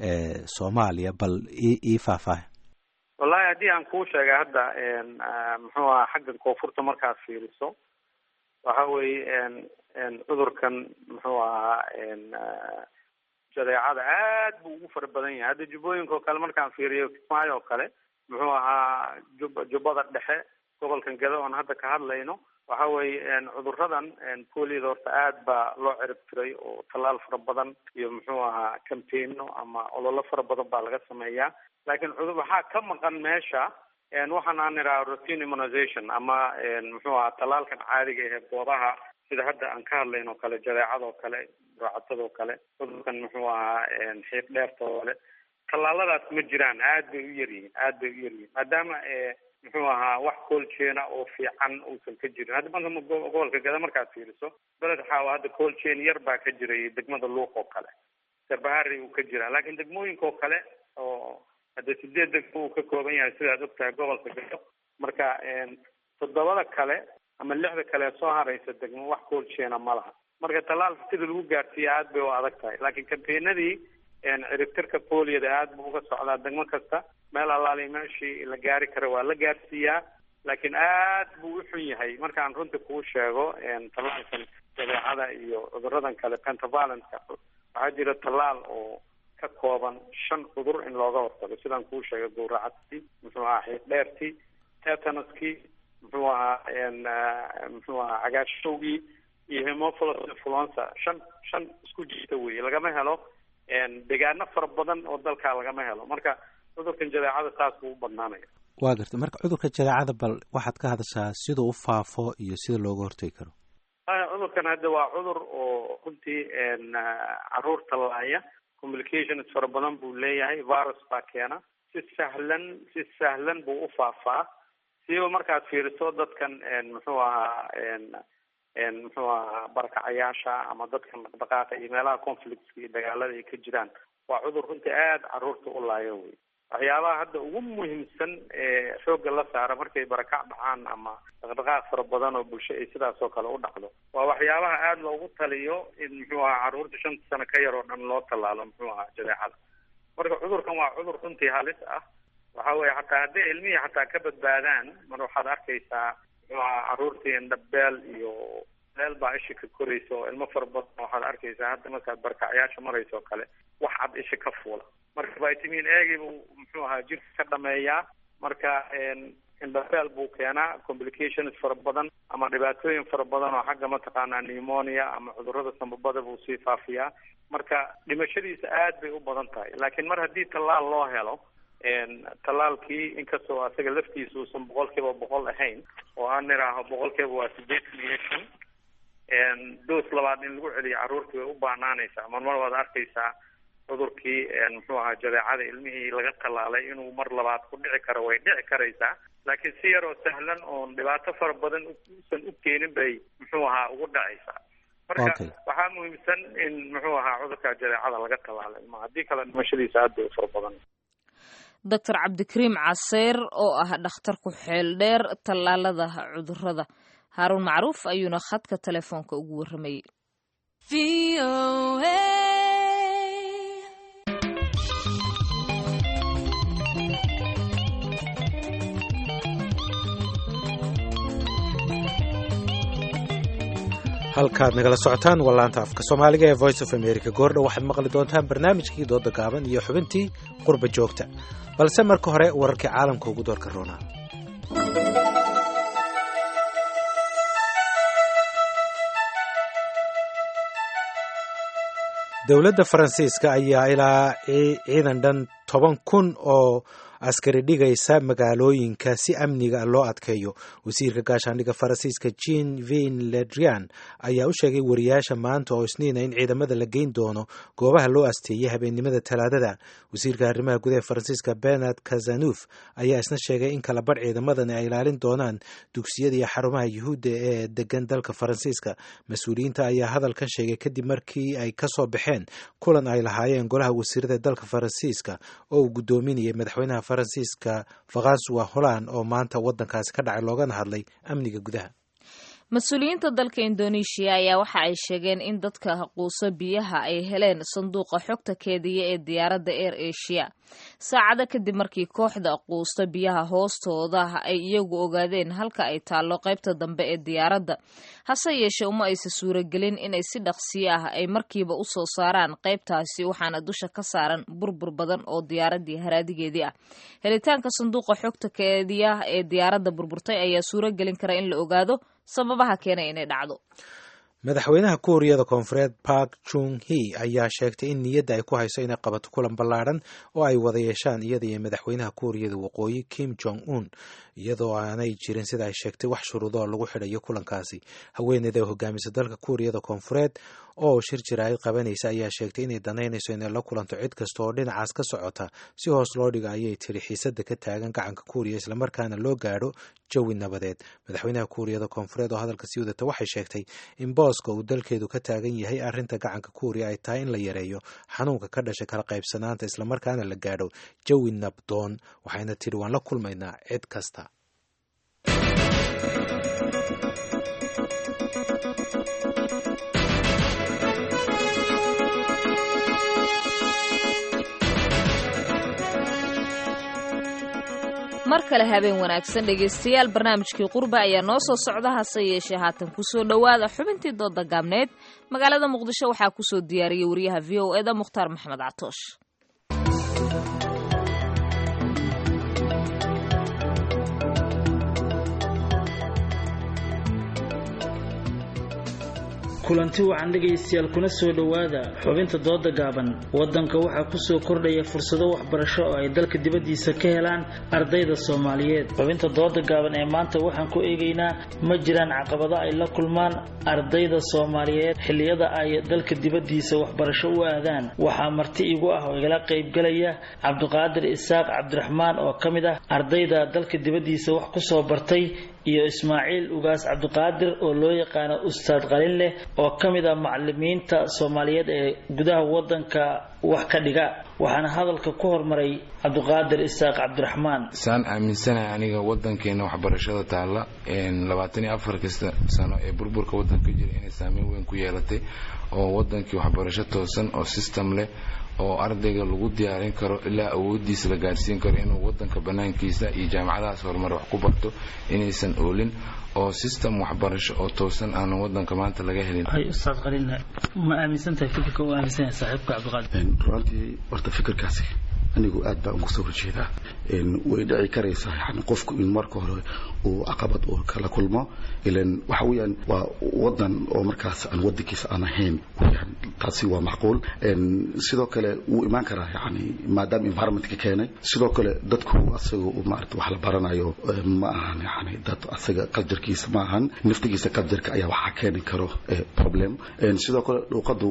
soomaaliya bal ii faahfaaha wallahi haddii aan kuu sheegay hadda muxuu ahaa xagga koonfurta markaad fiiriso waxa weeye cudurkan muxuu ahaa jadeecada aad buu ugu fara badan yahay hadda jubbooyinka oo kale markaan fiiriyo kismaayo oo kale muxuu ahaa jub jubbada dhexe gobolkan gado oon hadda ka hadlayno waxa weeye cuduradan poliyada horta aad baa loo cirib tiray oo tallaal fara badan iyo muxuu ahaa campaigno ama ololo fara badan baa laga sameeyaa laakiin cudur waxaa ka maqan meesha waxaan aan idhaha routine immunization ama muxuu ahaa tallaalkan caadiga ahe goobaha sida hadda aan ka hadlayn oo kale jadeecadoo kale raacatadoo kale cudurkan muxuu ahaa xiiq dheerta oo kale tallaaladaas ma jiraan aad bay u yaryihiin aad bay u yaryihiin maadaama muxuu ahaa wax coolchaina oo fiican uusan ka jirin hadda banka gobolka gada markaad fiiriso beled xaawa hadda coolchain yar baa ka jiray degmada luuq oo kale sarbahari uu ka jiraa laakiin degmooyinka oo kale oo hadda sideed degmo uu ka kooban yahay sidaad ogtahay gobolka gado marka toddobada kale ama lixda kale soo haraysa degmo wax coolchaina ma laha marka tallaalka sida lagu gaarsiiya aad bay u adag tahay laakiin campaignadii ciribtirka poliyada aad buu uga socdaa degmo kasta meel allaali meeshii la gaari kara waa la gaarsiiyaa laakiin aad buu u xun yahay markaan runta kuu sheego tallaalkan jadeecada iyo cuduradan kale pentavallentka waxaa jira tallaal oo ka kooban shan cudur in looga hortago sidaan kuu sheegay gowracadkii muxuu ahaa xiiqdheertii tetanuskii muxuu ahaa muxuu ahaa cagaashowgii iyo hemophilus influenza shan shan isku jirta weye lagama helo deegaano fara badan oo dalkaa lagama helo marka cudurkan jadeecada saas buu u badnaanaya waa gartay marka cudurka jadeecada bal waxaad ka hadashaa siduu u faafo iyo sida looga hortagi karo cudurkan hadda waa cudur oo runtii caruurta laaya communications fara badan buu leeyahay virus baa keena si sahlan si sahlan buu u faafaa siba markaad fiiriso dadkan muxuu ahaa muxuu ahaa barakacayaasha ama dadkan dhaqdhaqaaqa iyo meelaha conflictska iyo dagaalada ay ka jiraan waa cudur runtii aada caruurta u laayo wey waxyaabaha hadda ugu muhiimsan ee xoogga la saara markay barakac dhacaan ama dhaqdhaqaaq fara badan oo bulsho ay sidaas oo kale u dhacdo waa waxyaabaha aada loogu taliyo in muxuu ahaa caruurta shanta sano ka yar oo dhan loo tallaalo muxuu ahaa jadeecada marka cudurkan waa cudur runtii halis ah waxa weye xataa hadday ilmihii xataa ka badbaadaan mar waxaad arkaysaa muxuu ahaa caruurtii indhabeel iyo meel baa isha ka koraysa oo ilmo fara badan waxaad arkaysaa hadda markaad barkacyaasha maraysa oo kale wax cad isha ka fuula marka vitamin agi buu muxuu ahaa jirka ka dhameeyaa marka indhabeel buu keenaa complications fara badan ama dhibaatooyin fara badan oo xagga mataqaanaa pneumonia ama cudurada sambabada buu sii faafiyaa marka dhimashadiisa aad bay u badan tahay laakiin mar haddii tallaal loo helo tallaalkii inkastoo asaga laftiisa uusan boqol kiiba boqol ahayn oo aan niraaho boqol kiiba waa sideetan iyo shan doos labaad in lagu celiyo carruurtii way u baanaanaysaa mar mar waad arkaysaa cudurkii muxuu ahaa jadeecada ilmihii laga tallaalay inuu mar labaad ku dhici karo way dhici karaysaa laakiin si yaroo sahlan oon dhibaato fara badan usan u keenin bay muxuu ahaa ugu dhacaysaa marka waxaa muhiimsan in muxuu ahaa cudurka jadeecada laga tallaalay ma haddii kale dhimashadiisa aad bay u fara badan doctor cabdikariim caseyr oo ah dhakhtar ku xeel dheer tallaalada cudurada haaruun macruuf ayuuna khadka telefoonka ugu warramayey halkaad nagala socotaan waa laanta afka soomaaliga ee voice of america goordhow waxaad maqli doontaan barnaamijkii dooda gaaban iyo xubintii qurba joogta balse marka hore wararkii caalamka ugu doorka roonaa dowladda faransiiska ayaa ilaa ciidan dhan toban kun oo askari dhigaysa magaalooyinka si amniga loo adkeeyo wasiirka gaashaandhigga faransiiska jean vin ledrian ayaa u sheegay wariyaasha maanta oo isniina in ciidamada la geyn doono goobaha loo asteeyey habeennimada talaadada wasiirka arrimaha gudaha faransiiska bernard kazanuf ayaa isna sheegay in kala badh ciidamadani ay ilaalin doonaan dugsiyada iyo xarumaha yuhuudda ee degan dalka faransiiska mas-uuliyiinta ayaa hadalkan sheegay kadib markii ay kasoo baxeen kulan ay lahaayeen golaha wasiirada dalka faransiiska oo uu guddoominayay madaxweynaha faransiiska faransuwa holland oo maanta wadankaasi ka dhacay loogana hadlay amniga gudaha mas-uuliyiinta dalka indoneeshiya ayaa waxa ay sheegeen in dadka quuso biyaha ay heleen sanduuqa xogta keediya ee diyaaradda air asia saacado kadib markii kooxda quusta biyaha hoostooda ay iyagu ogaadeen halka ay taallo qaybta dambe ee diyaaradda hase yeeshee uma aysa suuragelin inay si dhaqsiyo ah ay markiiba u soo saaraan qaybtaasi waxaana dusha ka saaran burbur badan oo diyaaraddii haraadigeedii ah helitaanka sanduuqa xogta keediya ee diyaaradda burburtay ayaa suuragelin kara in la ogaado sababaha keenay inay dhacdo madaxweynaha kuuriyada koonfureed park jung he ayaa sheegtay in niyadda ay ku hayso inay qabato kulan ballaadhan oo ay wada yeeshaan iyada iyo madaxweynaha kuuriyada waqooyi kim jong un iyadoo aanay jirin sida ay sheegtay wax shuruudo oo lagu xidhayo kulankaasi haweeneyda hogaamisa dalka kuuriyada koonfureed oo shir jaraa'id qabanaysa ayaa sheegtay inay danaynayso inay la kulanto cid kasta oo dhinacaas ka socota si hoos loo dhigo ayay tiri xiisadda ka taagan gacanka kuuriya islamarkaana loo gaadho jawi nabadeed madaxweynaha kuuriyada koonfureed oo hadalka sii wadata waxay sheegtay in booska uu dalkeedu ka taagan yahay arrinta gacanka kuuriya ay tahay in la yareeyo xanuunka ka dhashay kala qaybsanaanta islamarkaana la gaadho jawi nabdoon waxayna tiri waan la kulmaynaa cid kasta mar kale habeen wanaagsan dhegaystayaal barnaamijkii qurba ayaa noo soo socda hase yeeshee haatan kusoo dhowaada xubintii dooda gaabneed magaalada muqdisho waxaa kusoo diyaariyey wariyaha v o eda mukhtaar maxamed catoosh kulanti wacan dhegaystayaal kuna soo dhowaada xubinta dooda gaaban wadanka waxaa kusoo kordhaya fursado waxbarasho oo ay dalka dibaddiisa ka helaan ardayda soomaaliyeed xubinta dooda gaaban ee maanta waxaan ku eegaynaa ma jiraan caqabado ay la kulmaan ardayda soomaaliyeed xilliyada ay dalka dibaddiisa waxbarasho u aadaan waxaa marti igu ah oo igala qaybgalaya cabdiqaadir isaaq cabdiraxmaan oo ka mid ah ardayda dalka dibaddiisa wax kusoo bartay iyo ismaaciil ugaas cabdiqaadir oo loo yaqaano ustaad qalin leh oo ka mid ah macalimiinta soomaaliyeed ee gudaha wadanka wax ka dhiga waxaana hadalka ku hormaray cabdiqaadir isaaq cabdiraxmaan saan aaminsanahay aniga wadankeena waxbarashada taalla labaatan iyo afar kasta sano ee burburka wadanka jira inay saameyn weyn ku yeelatay oo wadankii waxbarasho toosan oo system leh oo ardayga lagu diyaarin karo ilaa awoodiisa la gaadhsiin karo inuu wadanka banaankiisa iyo jaamacadahaas horumar wax ku barto inaysan oolin oo system waxbarasho oo toosan aanan wadanka maanta laga helin ustaad qalin ma aaminsantahay fikirka u aaminsanyahay saaxiibka cabdiqaadir runtii horta fikirkaasi anigu aad baan uga soo horjeedaa way dhici karaysaa yani qofku in marka hore uu caqabad uu kala kulmo ilan waxa weeyaan waa wadan oo markaas aan wadankiisa aan ahayn weyaan taasi waa macquul sidoo kale wuu imaan karaa yani maadaama environmentka keenay sidoo kale dadku asaga maarata wax la baranayo ma ahan yani dad asaga qaljarkiisa ma ahan naftigiisa qaljarka ayaa waxaa keeni karo problem sidoo kale dhuuqadu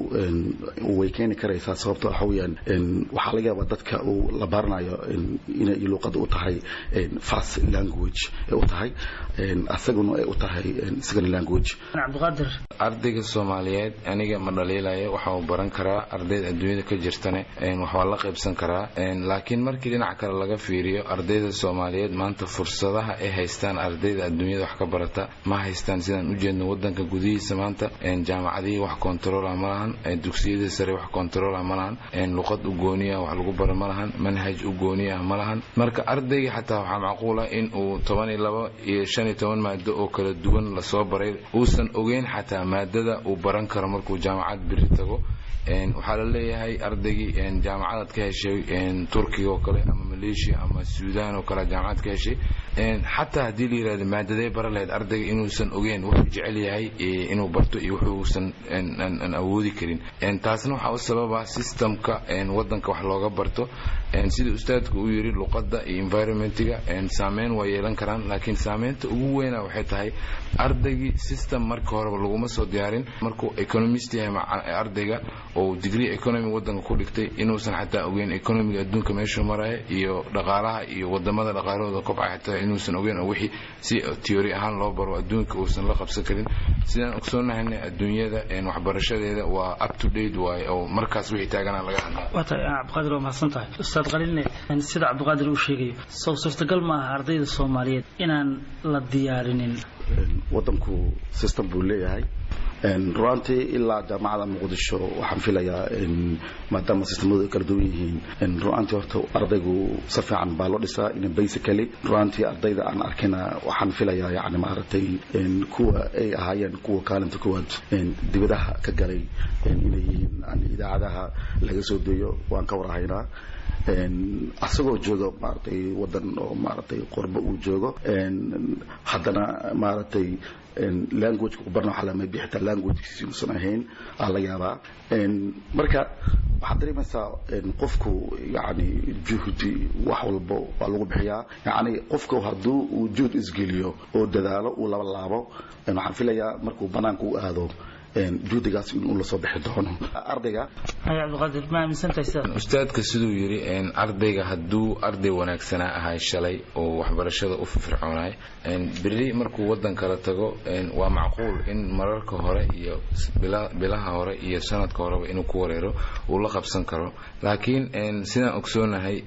way keeni karaysaa sababto waxa weeyaan waxaa laga yaabaa dadka uu la baranayo inay luuqada u tahay fast language u tahay asaguna ay u tahay second language cabdiqaadir ardayga soomaaliyeed aniga ma dhaliilayo waxa uu baran karaa ardayda adduunyada ka jirtane waxbaa la qaybsan karaa laakiin markii dhinac kale laga fiiriyo ardayda soomaaliyeed maanta fursadaha ay haystaan ardayda adduunyada wax ka barata ma haystaan sidaan ujeedno wadanka gudihiisa maanta jaamacadihii wax kontarola ma lahan dugsiyadii sare wax kontarola ma lahan luqad u gooniya wax lagu bara ma lahan manhaj u gooniya ma lahan marka ardayga xataa waxaa macquula in uu toban iyo labo iyo shan iyo toban maado oo kala duwan lasoo baray uusan ogeyn xataa maadada uu baran karo markuu jaamacad biri tago waxaa la leeyahay ardaygii jaamacadaad ka heshay turkiga oo kale ama malaysia ama suudan oo kale jaamacad ka heshay xataa haddii la yirahdo maadadee bara lahayd ardayga inuusan ogeyn wuxuu jecel yahay inuu barto iyo wuxuusan aan awoodi karin taasna waxaa u sababa systemka wadanka wax looga barto sida ustaadku uu yiri luqadda iyo environmentiga saameyn waa yeelan karaan laakiin saameynta ugu weyna waxay tahay ardaygii system marka horeba laguma soo diyaarin markuu economist yahay ardayga oo degree economy wadanka ku dhigtay inuusan xataa ogeyn economiga adduunka meeshuu maraya iyo dhaqaalaha iyo wadamada dhaqaalahooda kobcay xataa inuusan ogeyn oo wixii si theory ahaan loo baro adduunka uusan la qabsan karin sidaan ogsoonnahayna adduunyada waxbarashadeeda waa up to date waaye oo markaas wixii taagana laga hadlaa waa tahay cabdiqaadir waa mahadsan tahay ustaad qalinne sida cabdiqaadir uu sheegayo sow suurtagal ma aha ardayda soomaaliyeed inaan la diyaarinin wadanku system buu leeyahay ruantii ilaa jaamacada muqdisho waxaan filayaa maadaama sistemadu ay kala duwan yihiin ruantii horta ardaygu si fiican baa loo dhisaa in basically ruantii ardayda aan arkina waxaan filayaa yani maaragtay kuwa ay ahaayeen kuwa kaalinta kuwaad dibadaha ka galay inay yihiin idaacadaha laga soo deeyo waan ka warhaynaa asagoo jooga maaragtay wadan oo maaragtay qorbo uu joogo haddana maaragtay languageka ku barna waxaa lama bixita languagekiisi uusan ahayn aa la yaabaa marka waxaad dareemaysaa qofku yani juhdi wax walbo waa lagu bixiyaa yani qofku hadduu uu juhd isgeliyo oo dadaalo uu laba laabo waxaan filayaa markuu banaanka u aado juhdigaas inuu lasoo bixi doono ardayga cabdiqaadir ma aaminsantahay sidaa ustaadka siduu yidhi ardayga hadduu arday wanaagsanaa ahay shalay oo waxbarashada u firfircoonay beri markuu wadan kala tago waa macquul in mararka hore iyo bilaha hore iyo sanadka horeba inuu ku wareero uu la qabsan karo laakiin sidaan ogsoonahay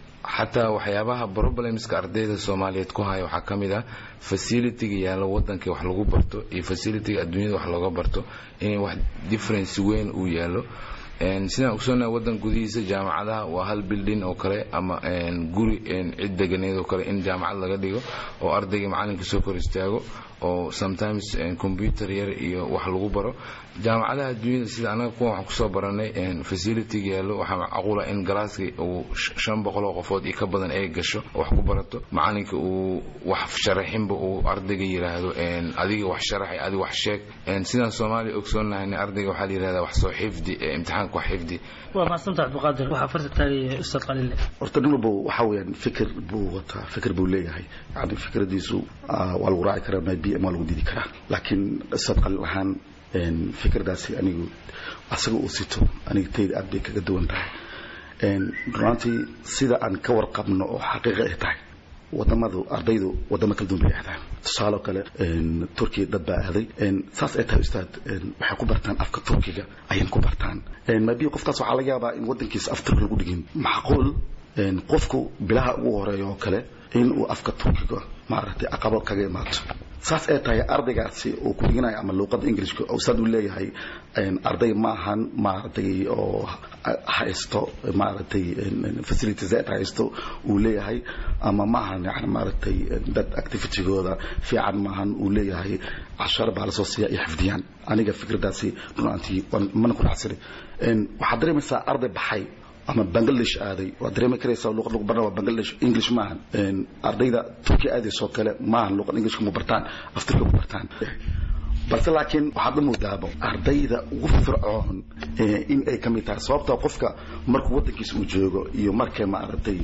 xataa waxyaabaha problemska ardayda soomaaliyeed ku haya waxaa ka mid ah facilitiga yaallo wadankii wax lagu barto iyo facilitiga adduunyada wax looga barto inay wax difference weyn uu yaallo sidaan ogsoonahay wadan gudihiisa jaamacadaha waa hal bildin oo kale ama guri cid deganeed oo kale in jaamacad laga dhigo oo ardayga macalinka soo kor istaago oo sometimes computer yar iyo wax lagu baro jaamacadaha adduunyada sida anaga kuwan waxaan kusoo baranay facilitiga yaallo waxaa macquula in galaaskii uu shan boqoloo qofood iyo ka badan ay gasho wax ku barato macalinka uu wax sharaxinba uu ardayga yidhaahdo adiga wax sharaxay adiga wax sheeg sidaan soomaaliya ogsoonnahayna ardayga waxaa la yidhahdaa wax soo xifdi imtixaanka wax xifdi waa mahadsanta cabdiqaadir waxaa farta taagaya ustaad qaliile horta nin walba waxa weeyaan fikir buu wataa fikir buu leeyahay yani fikradiisu waa lagu raaci karaa maybe ama waa lagu didi karaa laakiin ustaad qalil ahaan fikirdaasi anigu asaga uu sito aniga tayda aad bay kaga duwan tahay runaantii sida aan ka warqabno oo xaqiiqa ay tahay wadamadu ardaydu wadamo kala duwan bay ahdaan tusaaloo kale turkiya dad baa aaday saas ay tahay ustaad waxay ku bartaan afka turkiga ayay ku bartaan maybe qofkaas waxaa laga yaabaa in wadankiisa af turki lagu dhigin macquul qofku bilaha ugu horeeya oo kale in uu afka turkiga maaragtay aqabo kaga imaato saas ay tahay ardaygaasi uu ku dhiganayo ama luuqadda ingilishka ustaad uu leeyahay arday maahan maaragtay oo haysto maaragtay facilities ay haysto uu leeyahay ama maahan yani maaragtay dad activitygooda fiican maahan uu leeyahay cashar baa lasoo siiya iyo xifdiyaan aniga fikradaasi runaantii mana ku dhaxsani waxaad dareemaysaa arday baxay ama bangladesh aaday waad dareemi karaysaa luqad lagu barna waa bangladesh english maahan ardayda turkiya aadaysoo kale maahan luqad englishka ma bartaan af turkiya ku bartaan balse laakiin waxaad u moodaabo ardayda ugu fircoon in ay ka mid tahay sababta qofka markuu wadankiisa uu joogo iyo marka maaragtay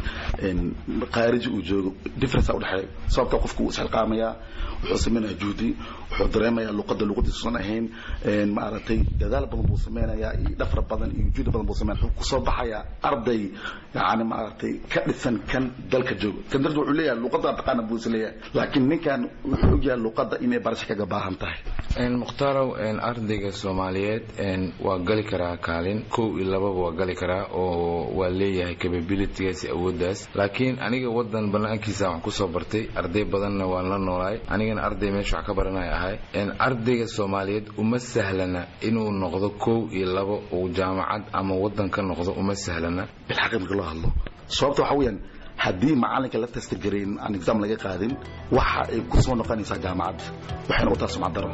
khaariji uu joogo difference udhexeeya sababta qofku wuu isxilqaamayaa wuxuu sameynaya juhdi wuxuu dareemayaa luqadda luqadiisusan ahayn maaragtay dadaal badan buu sameynayaa iyo dhafar badan iyo juhdi badan buu sameynaya wuxuu kusoo baxayaa arday yani maaragtay ka dhisan kan dalka joogo kan darteed wuxuu leeyahay luqadda taqaana buu is leeyahay laakiin ninkan wuxuu ogyahay luqadda inay barasho kaga baahan tahay mukhtarow ardayga soomaaliyeed waa gali karaa kaalin kow iyo lababa waa gali karaa oo waa leeyahay capabilitygaas awooddaas laakiin aniga wadan banaankiisa waxaan kusoo bartay arday badanna waan la noolaay anigana arday meesha wax ka baranaya ahay ardayga soomaaliyeed uma sahlana inuu noqdo kow iyo labo uu jaamacad ama wadan ka noqdo uma sahlana bilxaqi marka loo hadlo sababta waxa weeyaan haddii macalinka la tastagareyn aan exam laga qaadin waxa ay ku soo noqonaysaa jaamacadda waxay noqotaa sumcad daro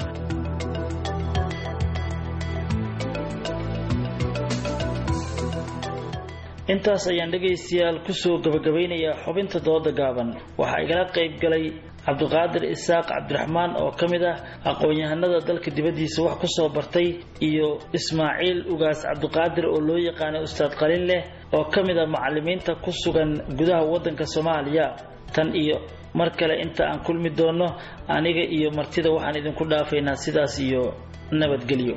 intaas ayaan dhegaystayaal kusoo gabagabeynayaa xubinta dooda gaaban waxaa igala qayb galay cabdiqaadir isaaq cabdiraxmaan oo ka mid ah aqoon-yahanada dalka dibaddiisa wax kusoo bartay iyo ismaaciil ugaas cabdiqaadir oo loo yaqaanay ustaad qalin leh oo ka mid ah macalimiinta ku sugan gudaha waddanka soomaaliya tan iyo mar kale inta aan kulmi doonno aniga iyo martida waxaan idinku dhaafaynaa sidaas iyo nabadgelyo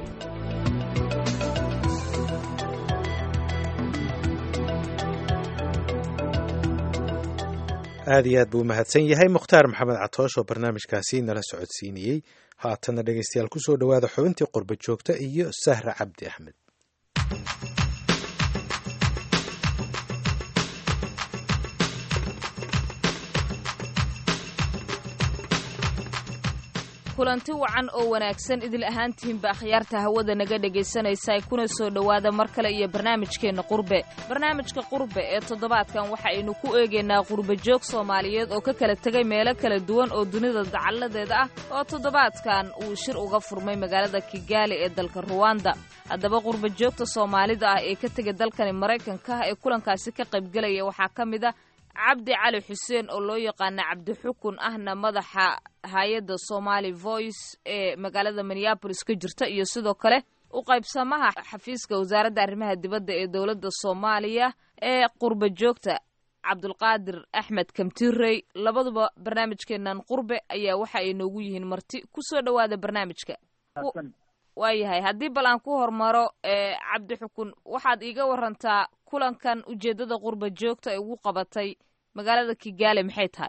aad iyo aad buu umahadsan yahay mukhtaar maxamed catoosh oo barnaamijkaasi nala socodsiinayey haatanna dhegaystayaal kusoo dhowaada xubintii qurba joogta iyo sahra cabdi axmed kulanti wacan oo wanaagsan idil ahaantihinba akhyaarta hawada naga dhegaysanaysa kuna soo dhowaada mar kale iyo barnaamijkeenna qurbe barnaamijka qurbe ee toddobaadkan waxa aynu ku eegaynaa qurbe joog soomaaliyeed oo ka kala tegay meelo kala duwan oo dunida dacalladeeda ah oo toddobaadkan uu shir uga furmay magaalada kigaali ee dalka ruwanda haddaba qurbe joogta soomaalida ah ee ka tegay dalkani maraykanka ee kulankaasi ka qaybgelaya waxaa ka mid a cabdi cali xuseen oo loo yaqaana cabdi xukun ahna madaxa hay-adda somali voice ee magaalada minneabolis ka jirta iyo sidoo kale u qaybsamaha xafiiska wasaaradda arrimaha dibadda ee dowladda soomaaliya ee qurbe joogta cabdulqaadir axmed kamtirey labaduba barnaamijkeenan qurbe ayaa waxa ay noogu yihiin marti kusoo dhowaada barnaamijka waayahay haddii bal aan ku hormaro cabdi xukun waxaad iiga warantaa kulankan ujeedada qurba joogta ay ugu qabatay magaalada kigaali maxay tahay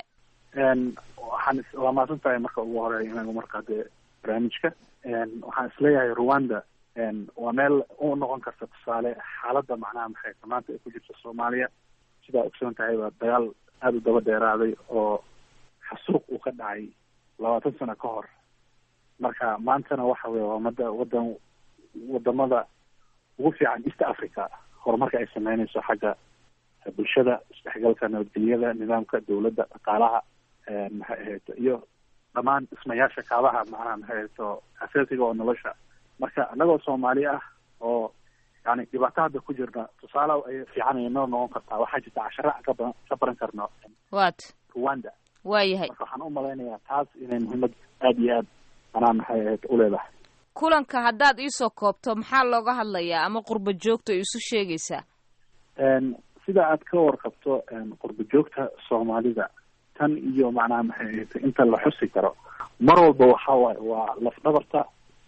waxaan waa mahadsan tahay marka ugu horeeya inagu markaa dee barnaamijka waxaan isleeyahay rwanda waa meel u noqon karta tusaale xaaladda macnaha maxay maanta ay ku jirta soomaaliya sidaa ogsoon tahay baa dagaal aada u daba dheeraaday oo xasuuq uu ka dhacay labaatan sano ka hor marka maantana waxa weye waa mada wadan wadamada ugu fiican east africa horumarka ay sameynayso xagga bulshada isdhexgalka nabadgelyada nidaamka dawladda dhaqaalaha maxay ahayto iyo dhammaan dhismayaasha kaabaha macnaha maxay ahayto asaasiga oo nolosha marka anagoo soomaali ah oo yani dhibaato hadda ku jirna tusaale ay fiican ay noo noqon kartaa waxaa jirta cashara ka baran ka baran karno wat rwanda waayahay marka waxaan u malaynayaa taas inay muhiimad aada iyo aad macnaha maxay ahayto uleedahay kulanka haddaad iisoo koobto maxaa looga hadlayaa ama qurba joogta ay isu sheegaysaa sida aad ka warqabto qurba joogta soomaalida tan iyo macnaha maxay ahayto inta la xusi karo mar walba waxa waaye waa lafdhabarta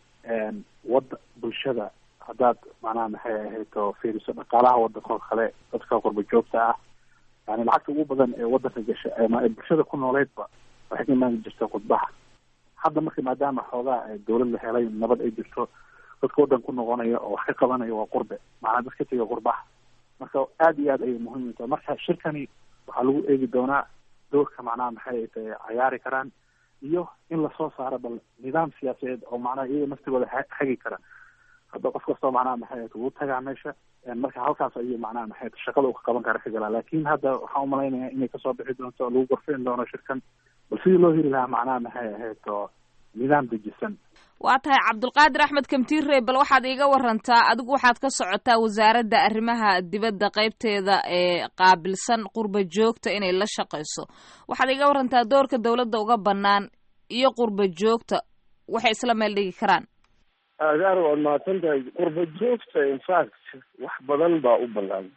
wada bulshada haddaad macnaha maxay ahayto fiiriso dhaqaalaha wadanko kale dadka qurba joogta ah yani lacagta ugu badan ee wadanka gasha ama ee bulshada ku nooleydba waxay ka imaan jirta khudbaha hadda marka maadaama xoogaa dawlad la helay nabad ay jirto dadka wadan ku noqonaya oo wax ka qabanaya waa qurbe macnaa dad ka tega qurbaha marka aada iyo aad ayay muhiim tahay marka shirkani waxaa lagu eegi doonaa doorka macnaha maxay ay tahay cayaari karaan iyo in lasoo saaro bal nidaam siyaasadeed oo macnaha iyaga naftigooda hagi kara hadda qof kastoo macnaha maxay ay wuu tagaa meesha marka halkaas ayuu macnaha maxay shaqada uu ka qaban kara ka galaa laakin hadda waxaan umalaynaya inay kasoo bixi doonto lagu gorfeyn doono shirkan bal sidii loo heli lahaa macnaha maxay ahayd oo nidaam dejisan waa tahay cabdulqaadir axmed kamtiirey bal waxaad iiga warantaa adigu waxaad ka socotaa wasaaradda arrimaha dibadda qeybteeda ee qaabilsan qurba joogta inay la shaqayso waxaad iiga warantaa doorka dowladda uga bannaan iyo qurba joogta waxay isla meel dhigi karaan agaar waad mahadsan tahay qurba joogta infact wax badan baa u banaan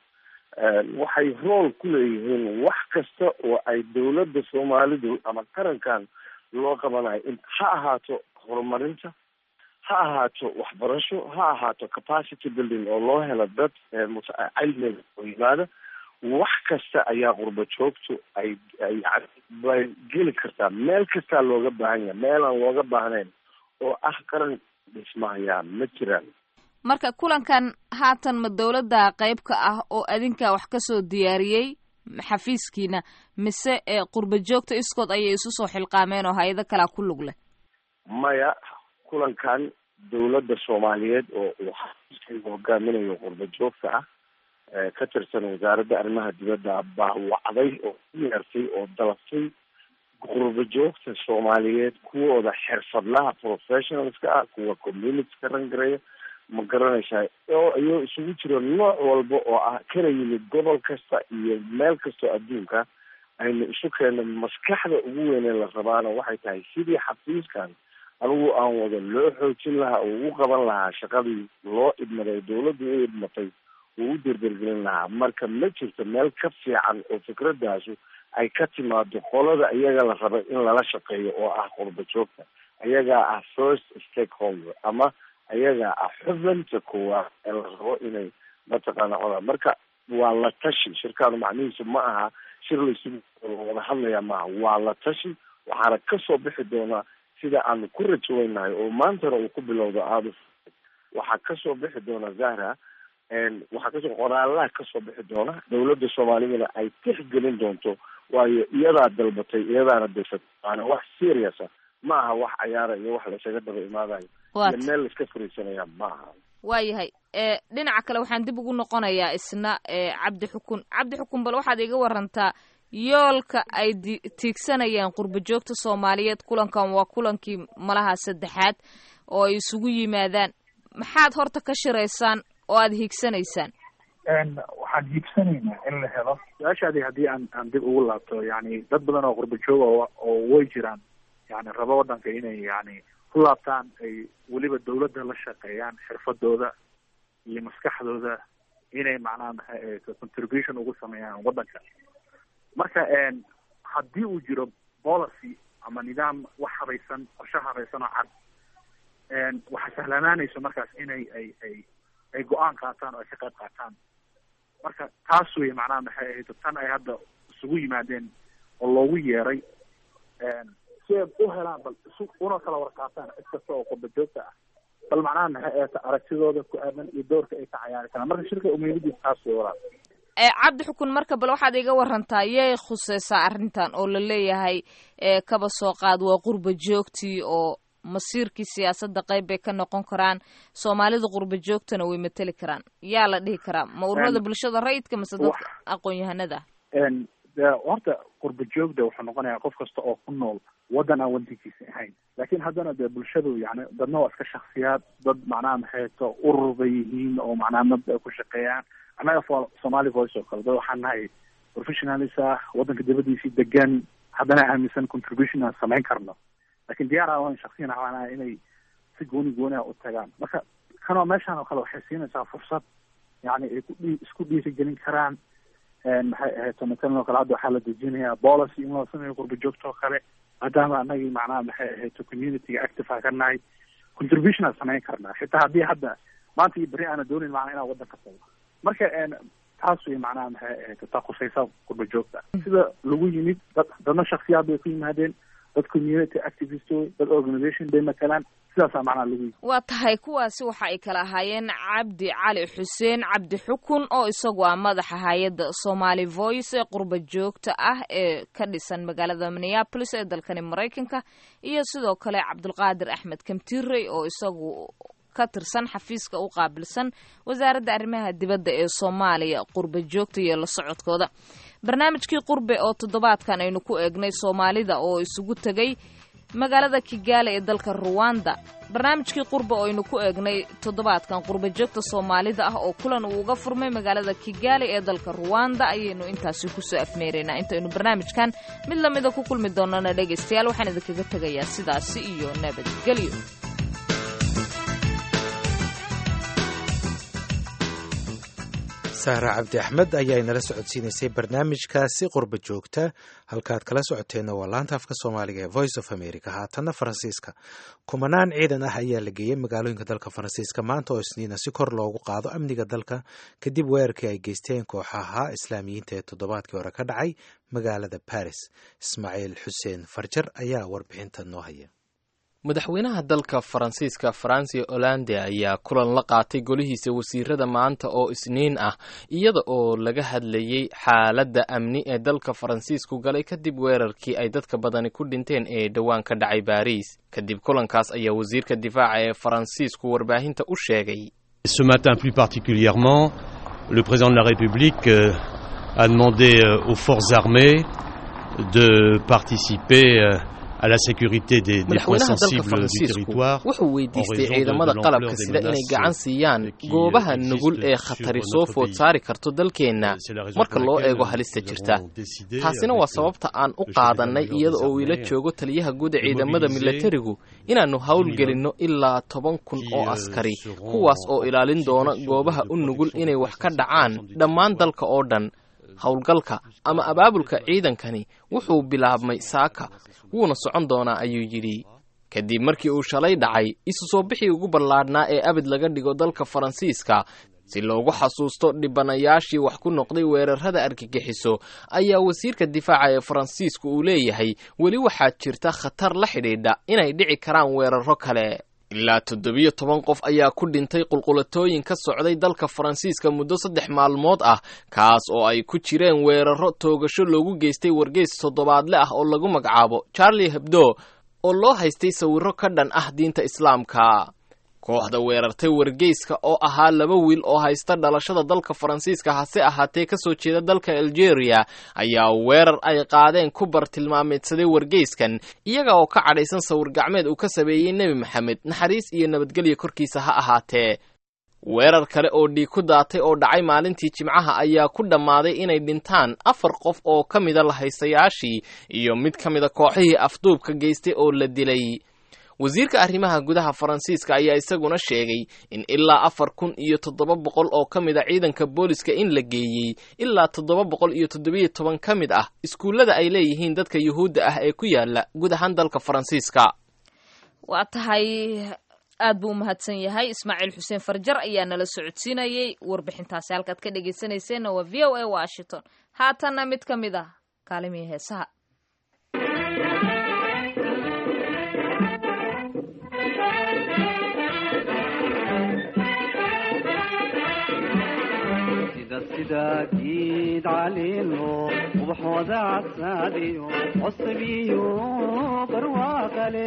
waxay rool ku leeyihiin wax kasta oo ay dawladda soomaalidu ama qarankan loo qabanayo in ha ahaato horumarinta ha ahaato waxbarasho ha ahaato capacity building oo loo helo dad cilmiga oo yimaada wax kasta ayaa qurba joogtu ay ay bay geli kartaa meel kastaa looga baahan yahay meel aan looga baahnayn oo ah qaran dhismahayaan ma jiraan marka kulankan haatan ma dowladda qayb ka ah oo adinka wax kasoo diyaariyey xafiiskiina mise qurba joogta iskood ayay isu soo xilqaameen oo hay-ado kalaa ku lug leh maya kulankan dawladda soomaaliyeed oo uu xafiiskayga hogaaminayo qurba joogta ah ka tirsan wasaaradda arrimaha dibadda baa wacday oo yeertay oo dalabtay qurba joogta soomaaliyeed kuwooda xirfadlaha professionalska ah kuwa community ka rangareeya ma garanaysaa oo iyoo isugu jiro nooc walba oo ah kana yimid gobol kasta iyo meel kastoo adduunka aynu isu keena maskaxda ugu weynee la rabaana waxay tahay sidii xafiiskan anigu aan wado loo xoojin lahaa oo ugu qaban lahaa shaqadii loo idmaday dawladdu u idmatay uu u derdergelin lahaa marka ma jirto meel ka fiican oo fikradaasu ay ka timaado qolada iyaga la raba in lala shaqeeyo oo ah qurba joogta ayagaa ah first stakeholder ama ayagaa ah xubinta koowaad ee la rabo inay mataqaana codaan marka waa la tashi shirkaanu macnihiisu ma aha shir laysugu wada hadlaya maaha waa la tashi waxaana kasoo bixi doonaa sida aanu ku rajaweynahay oo maantana uu ku bilowdo aada waxaa kasoo bixi doona zahra waxaa kasoo qoraalaha kasoo bixi doona dawladda soomaaliyana ay tixgelin doonto waayo iyadaa dalbatay iyadaana dirsatay waana wax serious ah ma aha wax cayaara iyo wax laysaga daba imaadayo Waat. iyo meel laiska fariisanaya ma aha waayahay ee dhinaca kale waxaan dib ugu noqonayaa isna ee cabdi xukun cabdi xukun bal waxaad iga warantaa yoolka ay di- tiigsanayaan qurbo joogta soomaaliyeed kulankan waa kulankii malaha saddexaad oo ay isugu yimaadaan maxaad horta ka shiraysaan oo aada hiigsanaysaan waxaan hiibsanaynaa in la helo su-aashaadii haddii aan aan dib ugu laabto yani dad badan oo qurba jooga oo oo way jiraan yani rabo wadanka inay yani ku laabtaan ay weliba dawladda la shaqeeyaan xirfadooda iyo maskaxdooda inay macnaha maxay ahayd contribution ugu sameeyaan wadanka marka een, haddii uu jiro policy ama nidaam wax habaysan qorshe habaysan oo cad een, waxaa sahlanaanayso markaas inay ay ay ay go-aan qaataan oo ay ka qayb qaataan marka taas wey macnaha maxay ahayd tan ay hadda isugu yimaadeen oo loogu yeeray een, si ay u helaan bal isu una kala warqaataan cid kasta oo qurba joogta ah bal macnaha maxay ahayd aragtidooda ku aadan iyo doorka ay ka cayaari karaan marka shirka umeedidiisa taas wey walaal ee cabdi xukun marka bal waxaad iga warantaa yay khuseysaa arrintan oo la leeyahay ee kaba soo qaad waa qurba joogtii oo masiirkii siyaasadda qayb bay ka noqon karaan soomaalida qurba joogtana way mateli karaan yaa la dhihi karaa ma ururada Een, bulshada rayidka mase dadka aqoon-yahanada een, dee horta qurba joogda wuxuu noqonayaa qof kasta oo ku nool waddan aan wadankiisa ahayn laakiin haddana dee bulshadu yani dadna waa iska shaksiyaad dad macnaha maxay to urur bay yihiin oo macnaha mabda ay ku shaqeeyaan annaga fo- somali voice oo kale dad waxaan nahay professionalis ah waddanka dibadiisii degan haddana aaminsan contribution aan samayn karno laakiin diyaar aan shaksiyan ahaan inay si gooni gooni ah u tagaan marka kanoo meeshaan oo kale waxay siinaysaa fursad yani ay ku dhii isku dhiirigelin karaan een, maxay ahayd matalan oo kale hadda waxaa la dejinayaa policy in loo sameeyo qurba joogta oo kale maadaama anagii macnaha maxay ahayd communityga active aan ka nahay contribution aan samayn karnaa xitaa haddii hadda maanta iyo beri aana doonin macnaa inaan waddanka tago marka een, taas way macnaha maxay ahayd taa khusaysa qurba joogta sida lagu yimid dad dadna shaksiyaad bay ku yimaadeen dad community activist wey dad organization bay matalaan sidaasaa macnaha lagu yimid waa tahay kuwaasi waxa ay kala ahaayeen cabdi cali xuseen cabdi xukun oo isagu ah madaxa hay-adda somali voice ee qurba joogta ah ee ka dhisan magaalada minneapolis ee dalkani maraykanka iyo sidoo kale cabdulqaadir axmed kamtirey oo isagu ka tirsan xafiiska u qaabilsan wasaaradda arrimaha dibadda ee soomaaliya qurba joogta iyo la socodkooda barnaamijkii qurbe oo toddobaadkan aynu ku eegnay soomaalida oo isugu tegay magaalada kigaali ee dalka ruwanda barnaamijkii qurbe oo aynu ku eegnay toddobaadkan qurba joogta soomaalida ah oo kulan uu uga furmay magaalada kigaali ee dalka ruwanda ayaynu intaasi kusoo afmeeraynaa intaynu barnaamijkan mid lamida ku kulmi doonana dhegaystayaal waxaan idinkaga tegayaa sidaasi iyo nabadgelyo sahra cabdi axmed ayaa inala socodsiinaysay barnaamijkaasi qurba joogta halkaad kala socoteenna waa laanta afka soomaaliga ee voice of america haatanna faransiiska kumanaan ciidan ah ayaa la geeyey magaalooyinka dalka faransiiska maanta oo isniina si kor loogu qaado amniga dalka kadib weerarkii ay geysteen kooxaha islaamiyiinta ee toddobaadkii hore ka dhacay magaalada baris ismaaciil xuseen farjar ayaa warbixinta noo haya madaxweynaha dalka faransiiska franci hollande ayaa kulan la qaatay golihiisa wasiirada maanta oo isniin ah iyada oo laga hadlayey xaaladda amni ee dalka faransiisku galay kadib weerarkii ay dadka badani ku dhinteen ee dhowaan ka dhacay baariis kadib kulankaas ayaa wasiirka difaaca ee faransiisku warbaahinta u sheegay Ce matin plus particulièrement, le président de la République euh, a demandé euh, aux forces armées de participer euh, à la sécurité des, des points madaxweynaha dalka sensibles du faransiisku territoire. wuxuu en weydiistay raison de- ciidamada de l'ampleur qalabka des sida inay menaces gacan siiyaan qui, euh, goobaha existent nugul ee sur khatari notre soo food pays. saari karto dalkeenna C'est la raison marka pour loo laquelle eego halista nous jirta avons décidé taasina avec, waa sababta aan u qaadanay iyada oo uu ila joogo taliyaha guud ee ciidamada milatarigu inaannu howlgelinno ilaa toban kun oo askari kuwaas oo ilaalin doona goobaha u nugul inay wax ka dhacaan dhammaan dalka oo dhan howlgalka ama abaabulka ciidankani wuxuu bilaabmay saaka wuuna socon doonaa ayuu yidhi kadib markii uu shalay dhacay isu soo bixii ugu ballaadhnaa ee abid laga dhigo dalka faransiiska si loogu xasuusto dhibanayaashii wax ku noqday weerarada argagixiso ayaa wasiirka difaaca ee faransiisku uu leeyahay weli waxaa jirta khatar la xidhiidha inay dhici karaan weeraro kale ilaa toddobiyo toban qof ayaa ku dhintay qulqulatooyin ka socday dalka faransiiska muddo saddex maalmood ah kaas oo ay ku jireen weeraro toogasho loogu geystay wargeys toddobaadle ah oo lagu magacaabo charlie hebdo oo loo haystay sawirro ka dhan ah diinta islaamka kooxda weerartay wargeyska oo ahaa laba wiil oo haysta dhalashada dalka faransiiska hase ahaatee kasoo jeeda dalka algeria ayaa weerar ay qaadeen ku bartilmaameedsaday wargeyskan iyaga oo ka cadhaysan sawir gacmeed uu ka sameeyey nebi maxamed naxariis iyo nabadgelya korkiisa ha ahaatee weerar kale oo dhiig ku daatay oo dhacay maalintii jimcaha ayaa ku dhammaaday inay dhintaan afar qof oo ka mida lahaystayaashii iyo mid ka mida kooxihii afduubka geystay oo la dilay wasiirka arrimaha gudaha faransiiska ayaa isaguna sheegay in ilaa afar kun iyo toddoba boqol oo ka mid a ciidanka booliska in la geeyey ilaa toddoba boqol iyo toddobiyo toban ka mid ah iskuullada ay leeyihiin dadka yuhuudda ah ee ku yaala guud ahaan dalka faransiiska waa tahay aad buu u mahadsan yahay ismaaciil xuseen farjar ayaa nala socodsiinayey warbixintaasi halkaad ka dhegaysanayseena waa v o a washington haatanna mid ka mid ah kaalimihii heesaha sida giid caliilo ubaxooda casaadiyo cosabiyo barwaaqale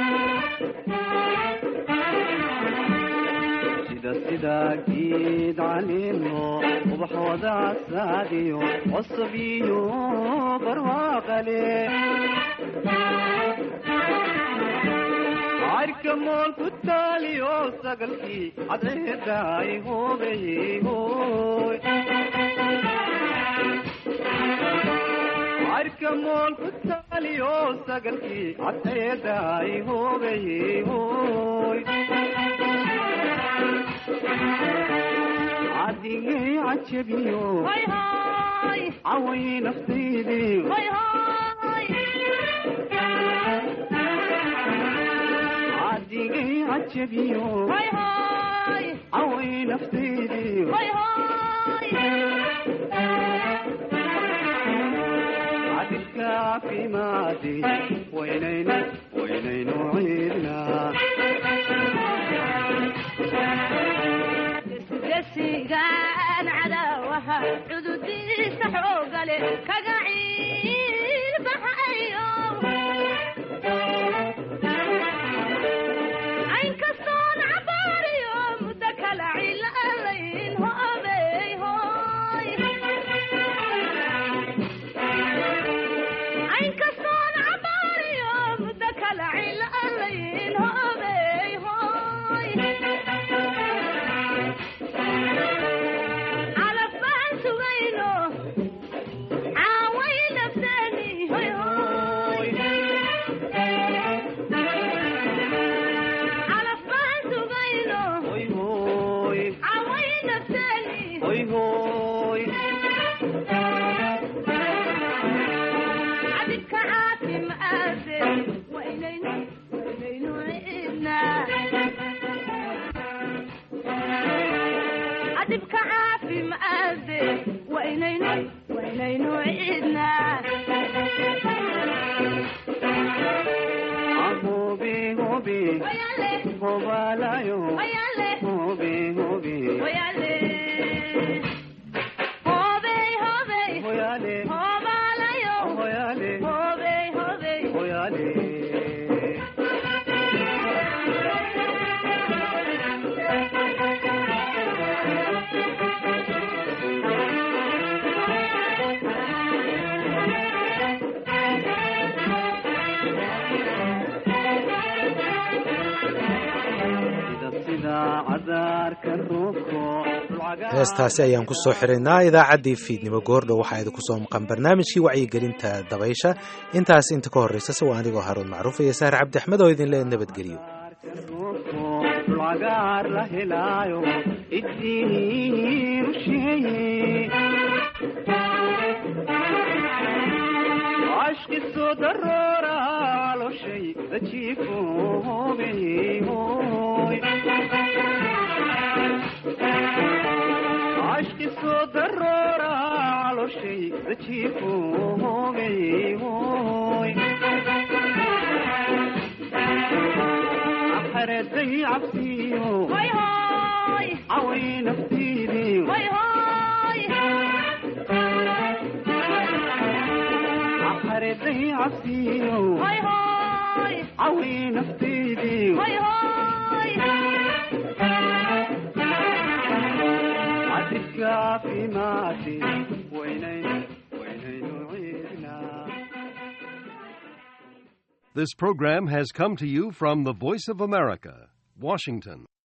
sida sida giid caliilo ubaxooda casaadiyo cosabiyo barwaaqale arka mool ku taaliyo sagalkii cadceedaay hoobeyhoy arka mool ku taaliyo sagalkii cadceedaay hoobeyhoy cadigay cajabiyo caway naftaydii cadigay cajabiyo caway naftaydii cadilka caafimaadi waynaynu waynaynu ciidnaa gesigaan cadaawaha cududiisa xoogale kaga ciilbaxayo caynkastoon cabaariyo muddo kala cilaalayn hoobey hoy caynkastoon cabaariyo muddo kala cilaalayn hoobey hoy calaf baan sugayno caaway nafteeni hoy hoy calaf baan sugayno hoy hoy caaway nafteeni hoy hoy cabidka caafimaade waynaynu waynaynu ciidnaa cadibka caafimaade waynaynu waynaynu ciidnaa hobe hobe hobalayo hobe hobe Hoyale. Hobey, hobey. Hoyale. Hobalayo. Hoyale. Hobey, hobey. hoyale sida sida cadaarka roobko heestaasi ayaan ku soo xiraynaa idaacaddii fiidnimo goordhow waxaa idinku soo maqan barnaamijkii wacyigelinta dabaysha intaas inta ka horraysa se waa anigoo haruun macruuf iyo sahar cabdi axmed oo idin lee nabadgeliyo dhulcagaar la helaayo idii rusheeye ashkisoo daroora caloshay dajiifo hobey hoy ashkisoo daroora caloshay dajiifo hobey hoy xareeday cabsiyo Hoy, hoy. caway naftiidii Hoy, hoy. xareeday cabsiyo Hoy, hoy. عوي نفسيدي هاي هاي عتشكى في ماشي وينين وينين عيدنا This program has come to you from the Voice of America, Washington.